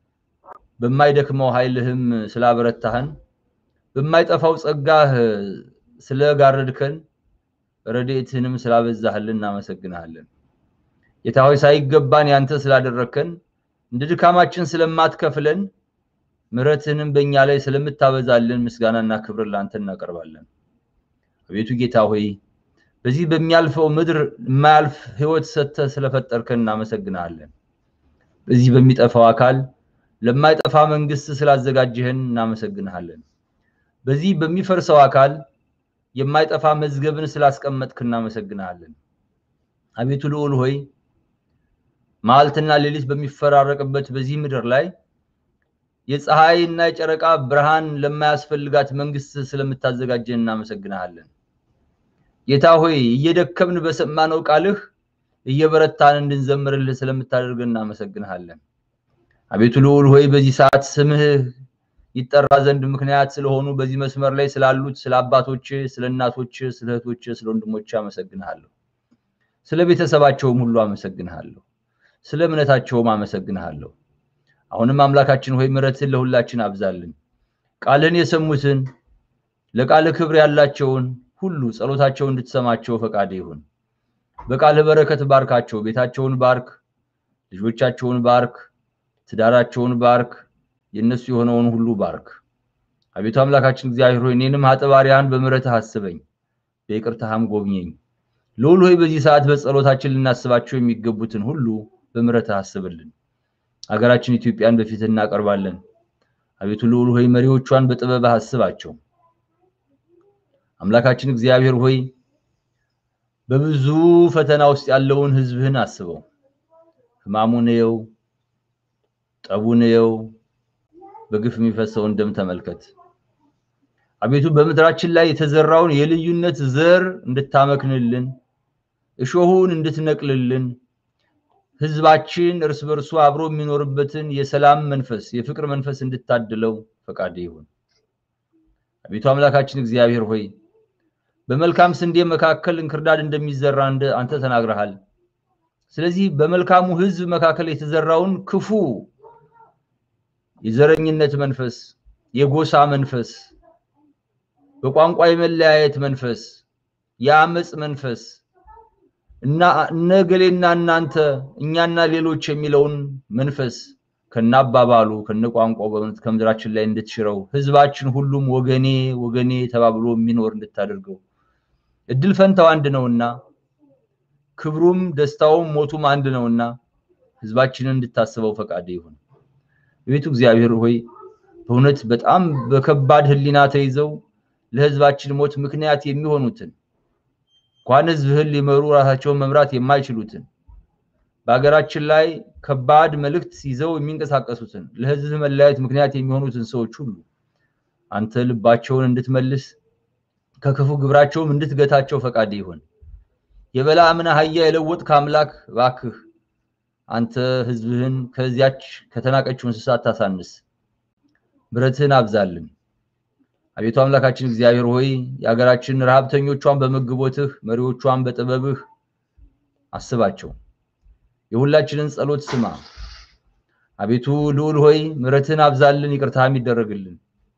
በማይደክመው ኃይልህም ስላበረታህን በማይጠፋው ጸጋህ ስለጋረድከን ረድኤትህንም ስላበዛህልን እናመሰግንሃለን። ጌታ ሆይ ሳይገባን ያንተ ስላደረግከን እንደ ድካማችን ስለማትከፍለን ምሕረትህንም በእኛ ላይ ስለምታበዛልን ምስጋናና ክብር ለአንተ እናቀርባለን። አቤቱ ጌታ ሆይ በዚህ በሚያልፈው ምድር የማያልፍ ሕይወት ሰጥተህ ስለፈጠርከን እናመሰግናለን። በዚህ በሚጠፋው አካል ለማይጠፋ መንግስት ስላዘጋጀህን እናመሰግንሃለን። በዚህ በሚፈርሰው አካል የማይጠፋ መዝገብን ስላስቀመጥክ እናመሰግንሃለን። አቤቱ ልዑል ሆይ መዓልትና ሌሊት በሚፈራረቅበት በዚህ ምድር ላይ የፀሐይ እና የጨረቃ ብርሃን ለማያስፈልጋት መንግስት ስለምታዘጋጀን እናመሰግንሃለን። ጌታ ሆይ እየደከምን በሰማነው ቃልህ እየበረታን እንድንዘምርልህ ስለምታደርገን እናመሰግንሃለን። አቤቱ ልዑል ሆይ በዚህ ሰዓት ስምህ ይጠራ ዘንድ ምክንያት ስለሆኑ በዚህ መስመር ላይ ስላሉት ስለ አባቶች፣ ስለ እናቶች፣ ስለ እህቶች፣ ስለ ወንድሞች አመሰግንሃለሁ። ስለ ቤተሰባቸውም ሁሉ አመሰግንሃለሁ። ስለ እምነታቸውም አመሰግንሃለሁ። አሁንም አምላካችን ሆይ ምሕረትህን ለሁላችን አብዛልን። ቃልህን የሰሙትን ለቃልህ ክብር ያላቸውን ሁሉ ጸሎታቸውን እንድትሰማቸው ፈቃድ ይሁን። በቃልህ በረከት ባርካቸው። ቤታቸውን ባርክ፣ ልጆቻቸውን ባርክ፣ ትዳራቸውን ባርክ፣ የእነሱ የሆነውን ሁሉ ባርክ። አቤቱ አምላካችን እግዚአብሔር ሆይ እኔንም ኃጥባሪያን በምሕረትህ አስበኝ፣ በይቅርታህም ጎብኘኝ። ልዑል ሆይ በዚህ ሰዓት በጸሎታችን ልናስባቸው የሚገቡትን ሁሉ በምሕረትህ አስብልን። ሀገራችን ኢትዮጵያን በፊትህ እናቀርባለን። አቤቱ ልዑል ሆይ መሪዎቿን በጥበብህ አስባቸው። አምላካችን እግዚአብሔር ሆይ በብዙ ፈተና ውስጥ ያለውን ሕዝብህን አስበው። ሕማሙን እየው፣ ጠቡን እየው፣ በግፍ የሚፈሰውን ደም ተመልከት። አቤቱ በምድራችን ላይ የተዘራውን የልዩነት ዘር እንድታመክንልን፣ እሾሁን እንድትነቅልልን፣ ሕዝባችን እርስ በርሱ አብሮ የሚኖርበትን የሰላም መንፈስ የፍቅር መንፈስ እንድታድለው ፈቃድ ይሁን። አቤቱ አምላካችን እግዚአብሔር ሆይ በመልካም ስንዴ መካከል እንክርዳድ እንደሚዘራ እንደ አንተ ተናግረሃል። ስለዚህ በመልካሙ ሕዝብ መካከል የተዘራውን ክፉ የዘረኝነት መንፈስ፣ የጎሳ መንፈስ፣ በቋንቋ የመለያየት መንፈስ፣ የአመፅ መንፈስ እና እነገሌና እናንተ እኛና ሌሎች የሚለውን መንፈስ ከናባባሉ ከነቋንቋው ከምድራችን ላይ እንድትሽረው ህዝባችን ሁሉም ወገኔ ወገኔ ተባብሎ የሚኖር እንድታደርገው እድል ፈንታው አንድ ነውና ክብሩም ደስታውም ሞቱም አንድ ነውና ህዝባችንን እንድታስበው ፈቃድ ይሁን። ቤቱ እግዚአብሔር ሆይ በእውነት በጣም በከባድ ህሊና ተይዘው ለህዝባችን ሞት ምክንያት የሚሆኑትን እንኳን ህዝብህን ሊመሩ ራሳቸውን መምራት የማይችሉትን በሀገራችን ላይ ከባድ መልእክት ይዘው የሚንቀሳቀሱትን ለህዝብ መለያየት ምክንያት የሚሆኑትን ሰዎች ሁሉ አንተ ልባቸውን እንድትመልስ ከክፉ ግብራቸውም እንድትገታቸው ፈቃድ ይሆን። የበለዓምን አህያ የለወጥክ አምላክ እባክህ አንተ ህዝብህን ከዚያች ከተናቀችው እንስሳ አታሳንስ፣ ምሕረትህን አብዛልን። አቤቱ አምላካችን እግዚአብሔር ሆይ የሀገራችን ረሃብተኞቿን በመግቦትህ መሪዎቿን በጥበብህ አስባቸው። የሁላችንን ጸሎት ስማ። አቤቱ ልዑል ሆይ ምሕረትህን አብዛልን፣ ይቅርታህም ይደረግልን።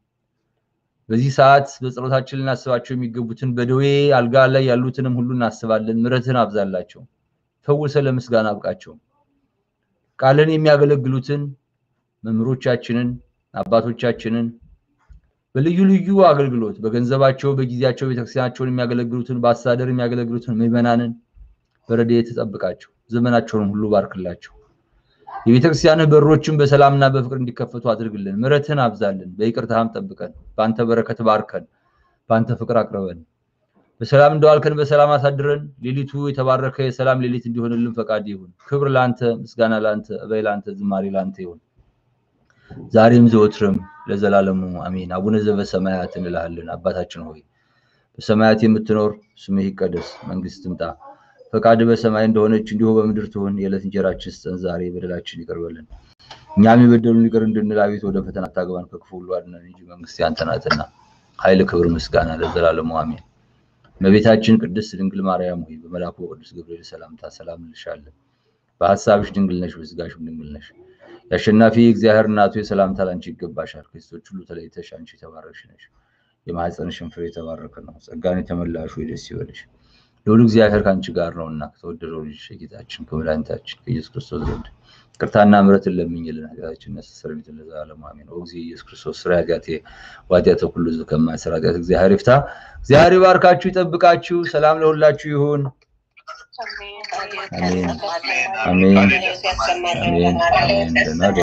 በዚህ ሰዓት በጸሎታችን ልናስባቸው የሚገቡትን በደዌ አልጋ ላይ ያሉትንም ሁሉ እናስባለን። ምሕረትህን አብዛላቸው፣ ፈውሰ ለምስጋና አብቃቸው። ቃልን የሚያገለግሉትን መምህሮቻችንን አባቶቻችንን በልዩ ልዩ አገልግሎት በገንዘባቸው በጊዜያቸው ቤተክርስቲያናቸውን የሚያገለግሉትን በአስተዳደር የሚያገለግሉትን ምዕመናንን በረድኤት ተጠብቃቸው፣ ዘመናቸውን ሁሉ ባርክላቸው። የቤተክርስቲያንህ በሮችን በሰላምና በፍቅር እንዲከፈቱ አድርግልን። ምሕረትህን አብዛልን፣ በይቅርታህም ጠብቀን፣ በአንተ በረከት ባርከን፣ በአንተ ፍቅር አቅርበን። በሰላም እንደዋልከን በሰላም አሳድረን። ሌሊቱ የተባረከ የሰላም ሌሊት እንዲሆንልን ፈቃድ ይሁን። ክብር ለአንተ፣ ምስጋና ለአንተ፣ እበይ ለአንተ፣ ዝማሬ ለአንተ ይሁን ዛሬም ዘወትርም ለዘላለሙ አሜን። አቡነ ዘበሰማያት እንልሃለን። አባታችን ሆይ በሰማያት የምትኖር ስምህ ይቀደስ፣ መንግስት ትምጣ፣ ፈቃድ በሰማይ እንደሆነች እንዲሁ በምድር ትሁን። የዕለት እንጀራችን ስጠን ዛሬ፣ በደላችን ይቅር በለን እኛም የበደሉን ይቅር እንድንል፣ አቤት ወደ ፈተና አታግባን ከክፉ ሁሉ አድነን እንጂ መንግስት ያንተ ናትና ኃይል፣ ክብር፣ ምስጋና ለዘላለሙ አሜን። እመቤታችን ቅድስት ድንግል ማርያም ሆይ በመልአኩ በቅዱስ ገብርኤል ሰላምታ ሰላም እንልሻለን። በሀሳብሽ ድንግል ነሽ፣ በስጋሽም ድንግል ነሽ። የአሸናፊ እግዚአብሔር እናቱ የሰላምታ ላንቺ ይገባሻል። ከሴቶች ሁሉ ተለይተሽ አንቺ የተባረክሽ ነሽ፣ የማኅፀንሽን ፍሬ የተባረከ ነው። ጸጋን የተመላሽ ሆይ ደስ ይበልሽ፣ ልዑል እግዚአብሔር ከአንቺ ጋር ነውና ከተወደደው ልጅ ከጌታችን ከመድኃኒታችን ከኢየሱስ ክርስቶስ ዘንድ ቅርታና ምሕረትን ለምኝልን ኃጢአታችንን ያስተሰርይልን ለዘላለሙ አሜን። ኦ እግዚእ ኢየሱስ ክርስቶስ ስራ ኃጢአቴ ወኃጢአተ ኩሉ ሕዝብ ከማይሠራ ኃጢአት እግዚአብሔር ይፍታ። እግዚአብሔር ይባርካችሁ፣ ይጠብቃችሁ። ሰላም ለሁላችሁ ይሁን። አሜን አሜን አሜን አሜን። ደህና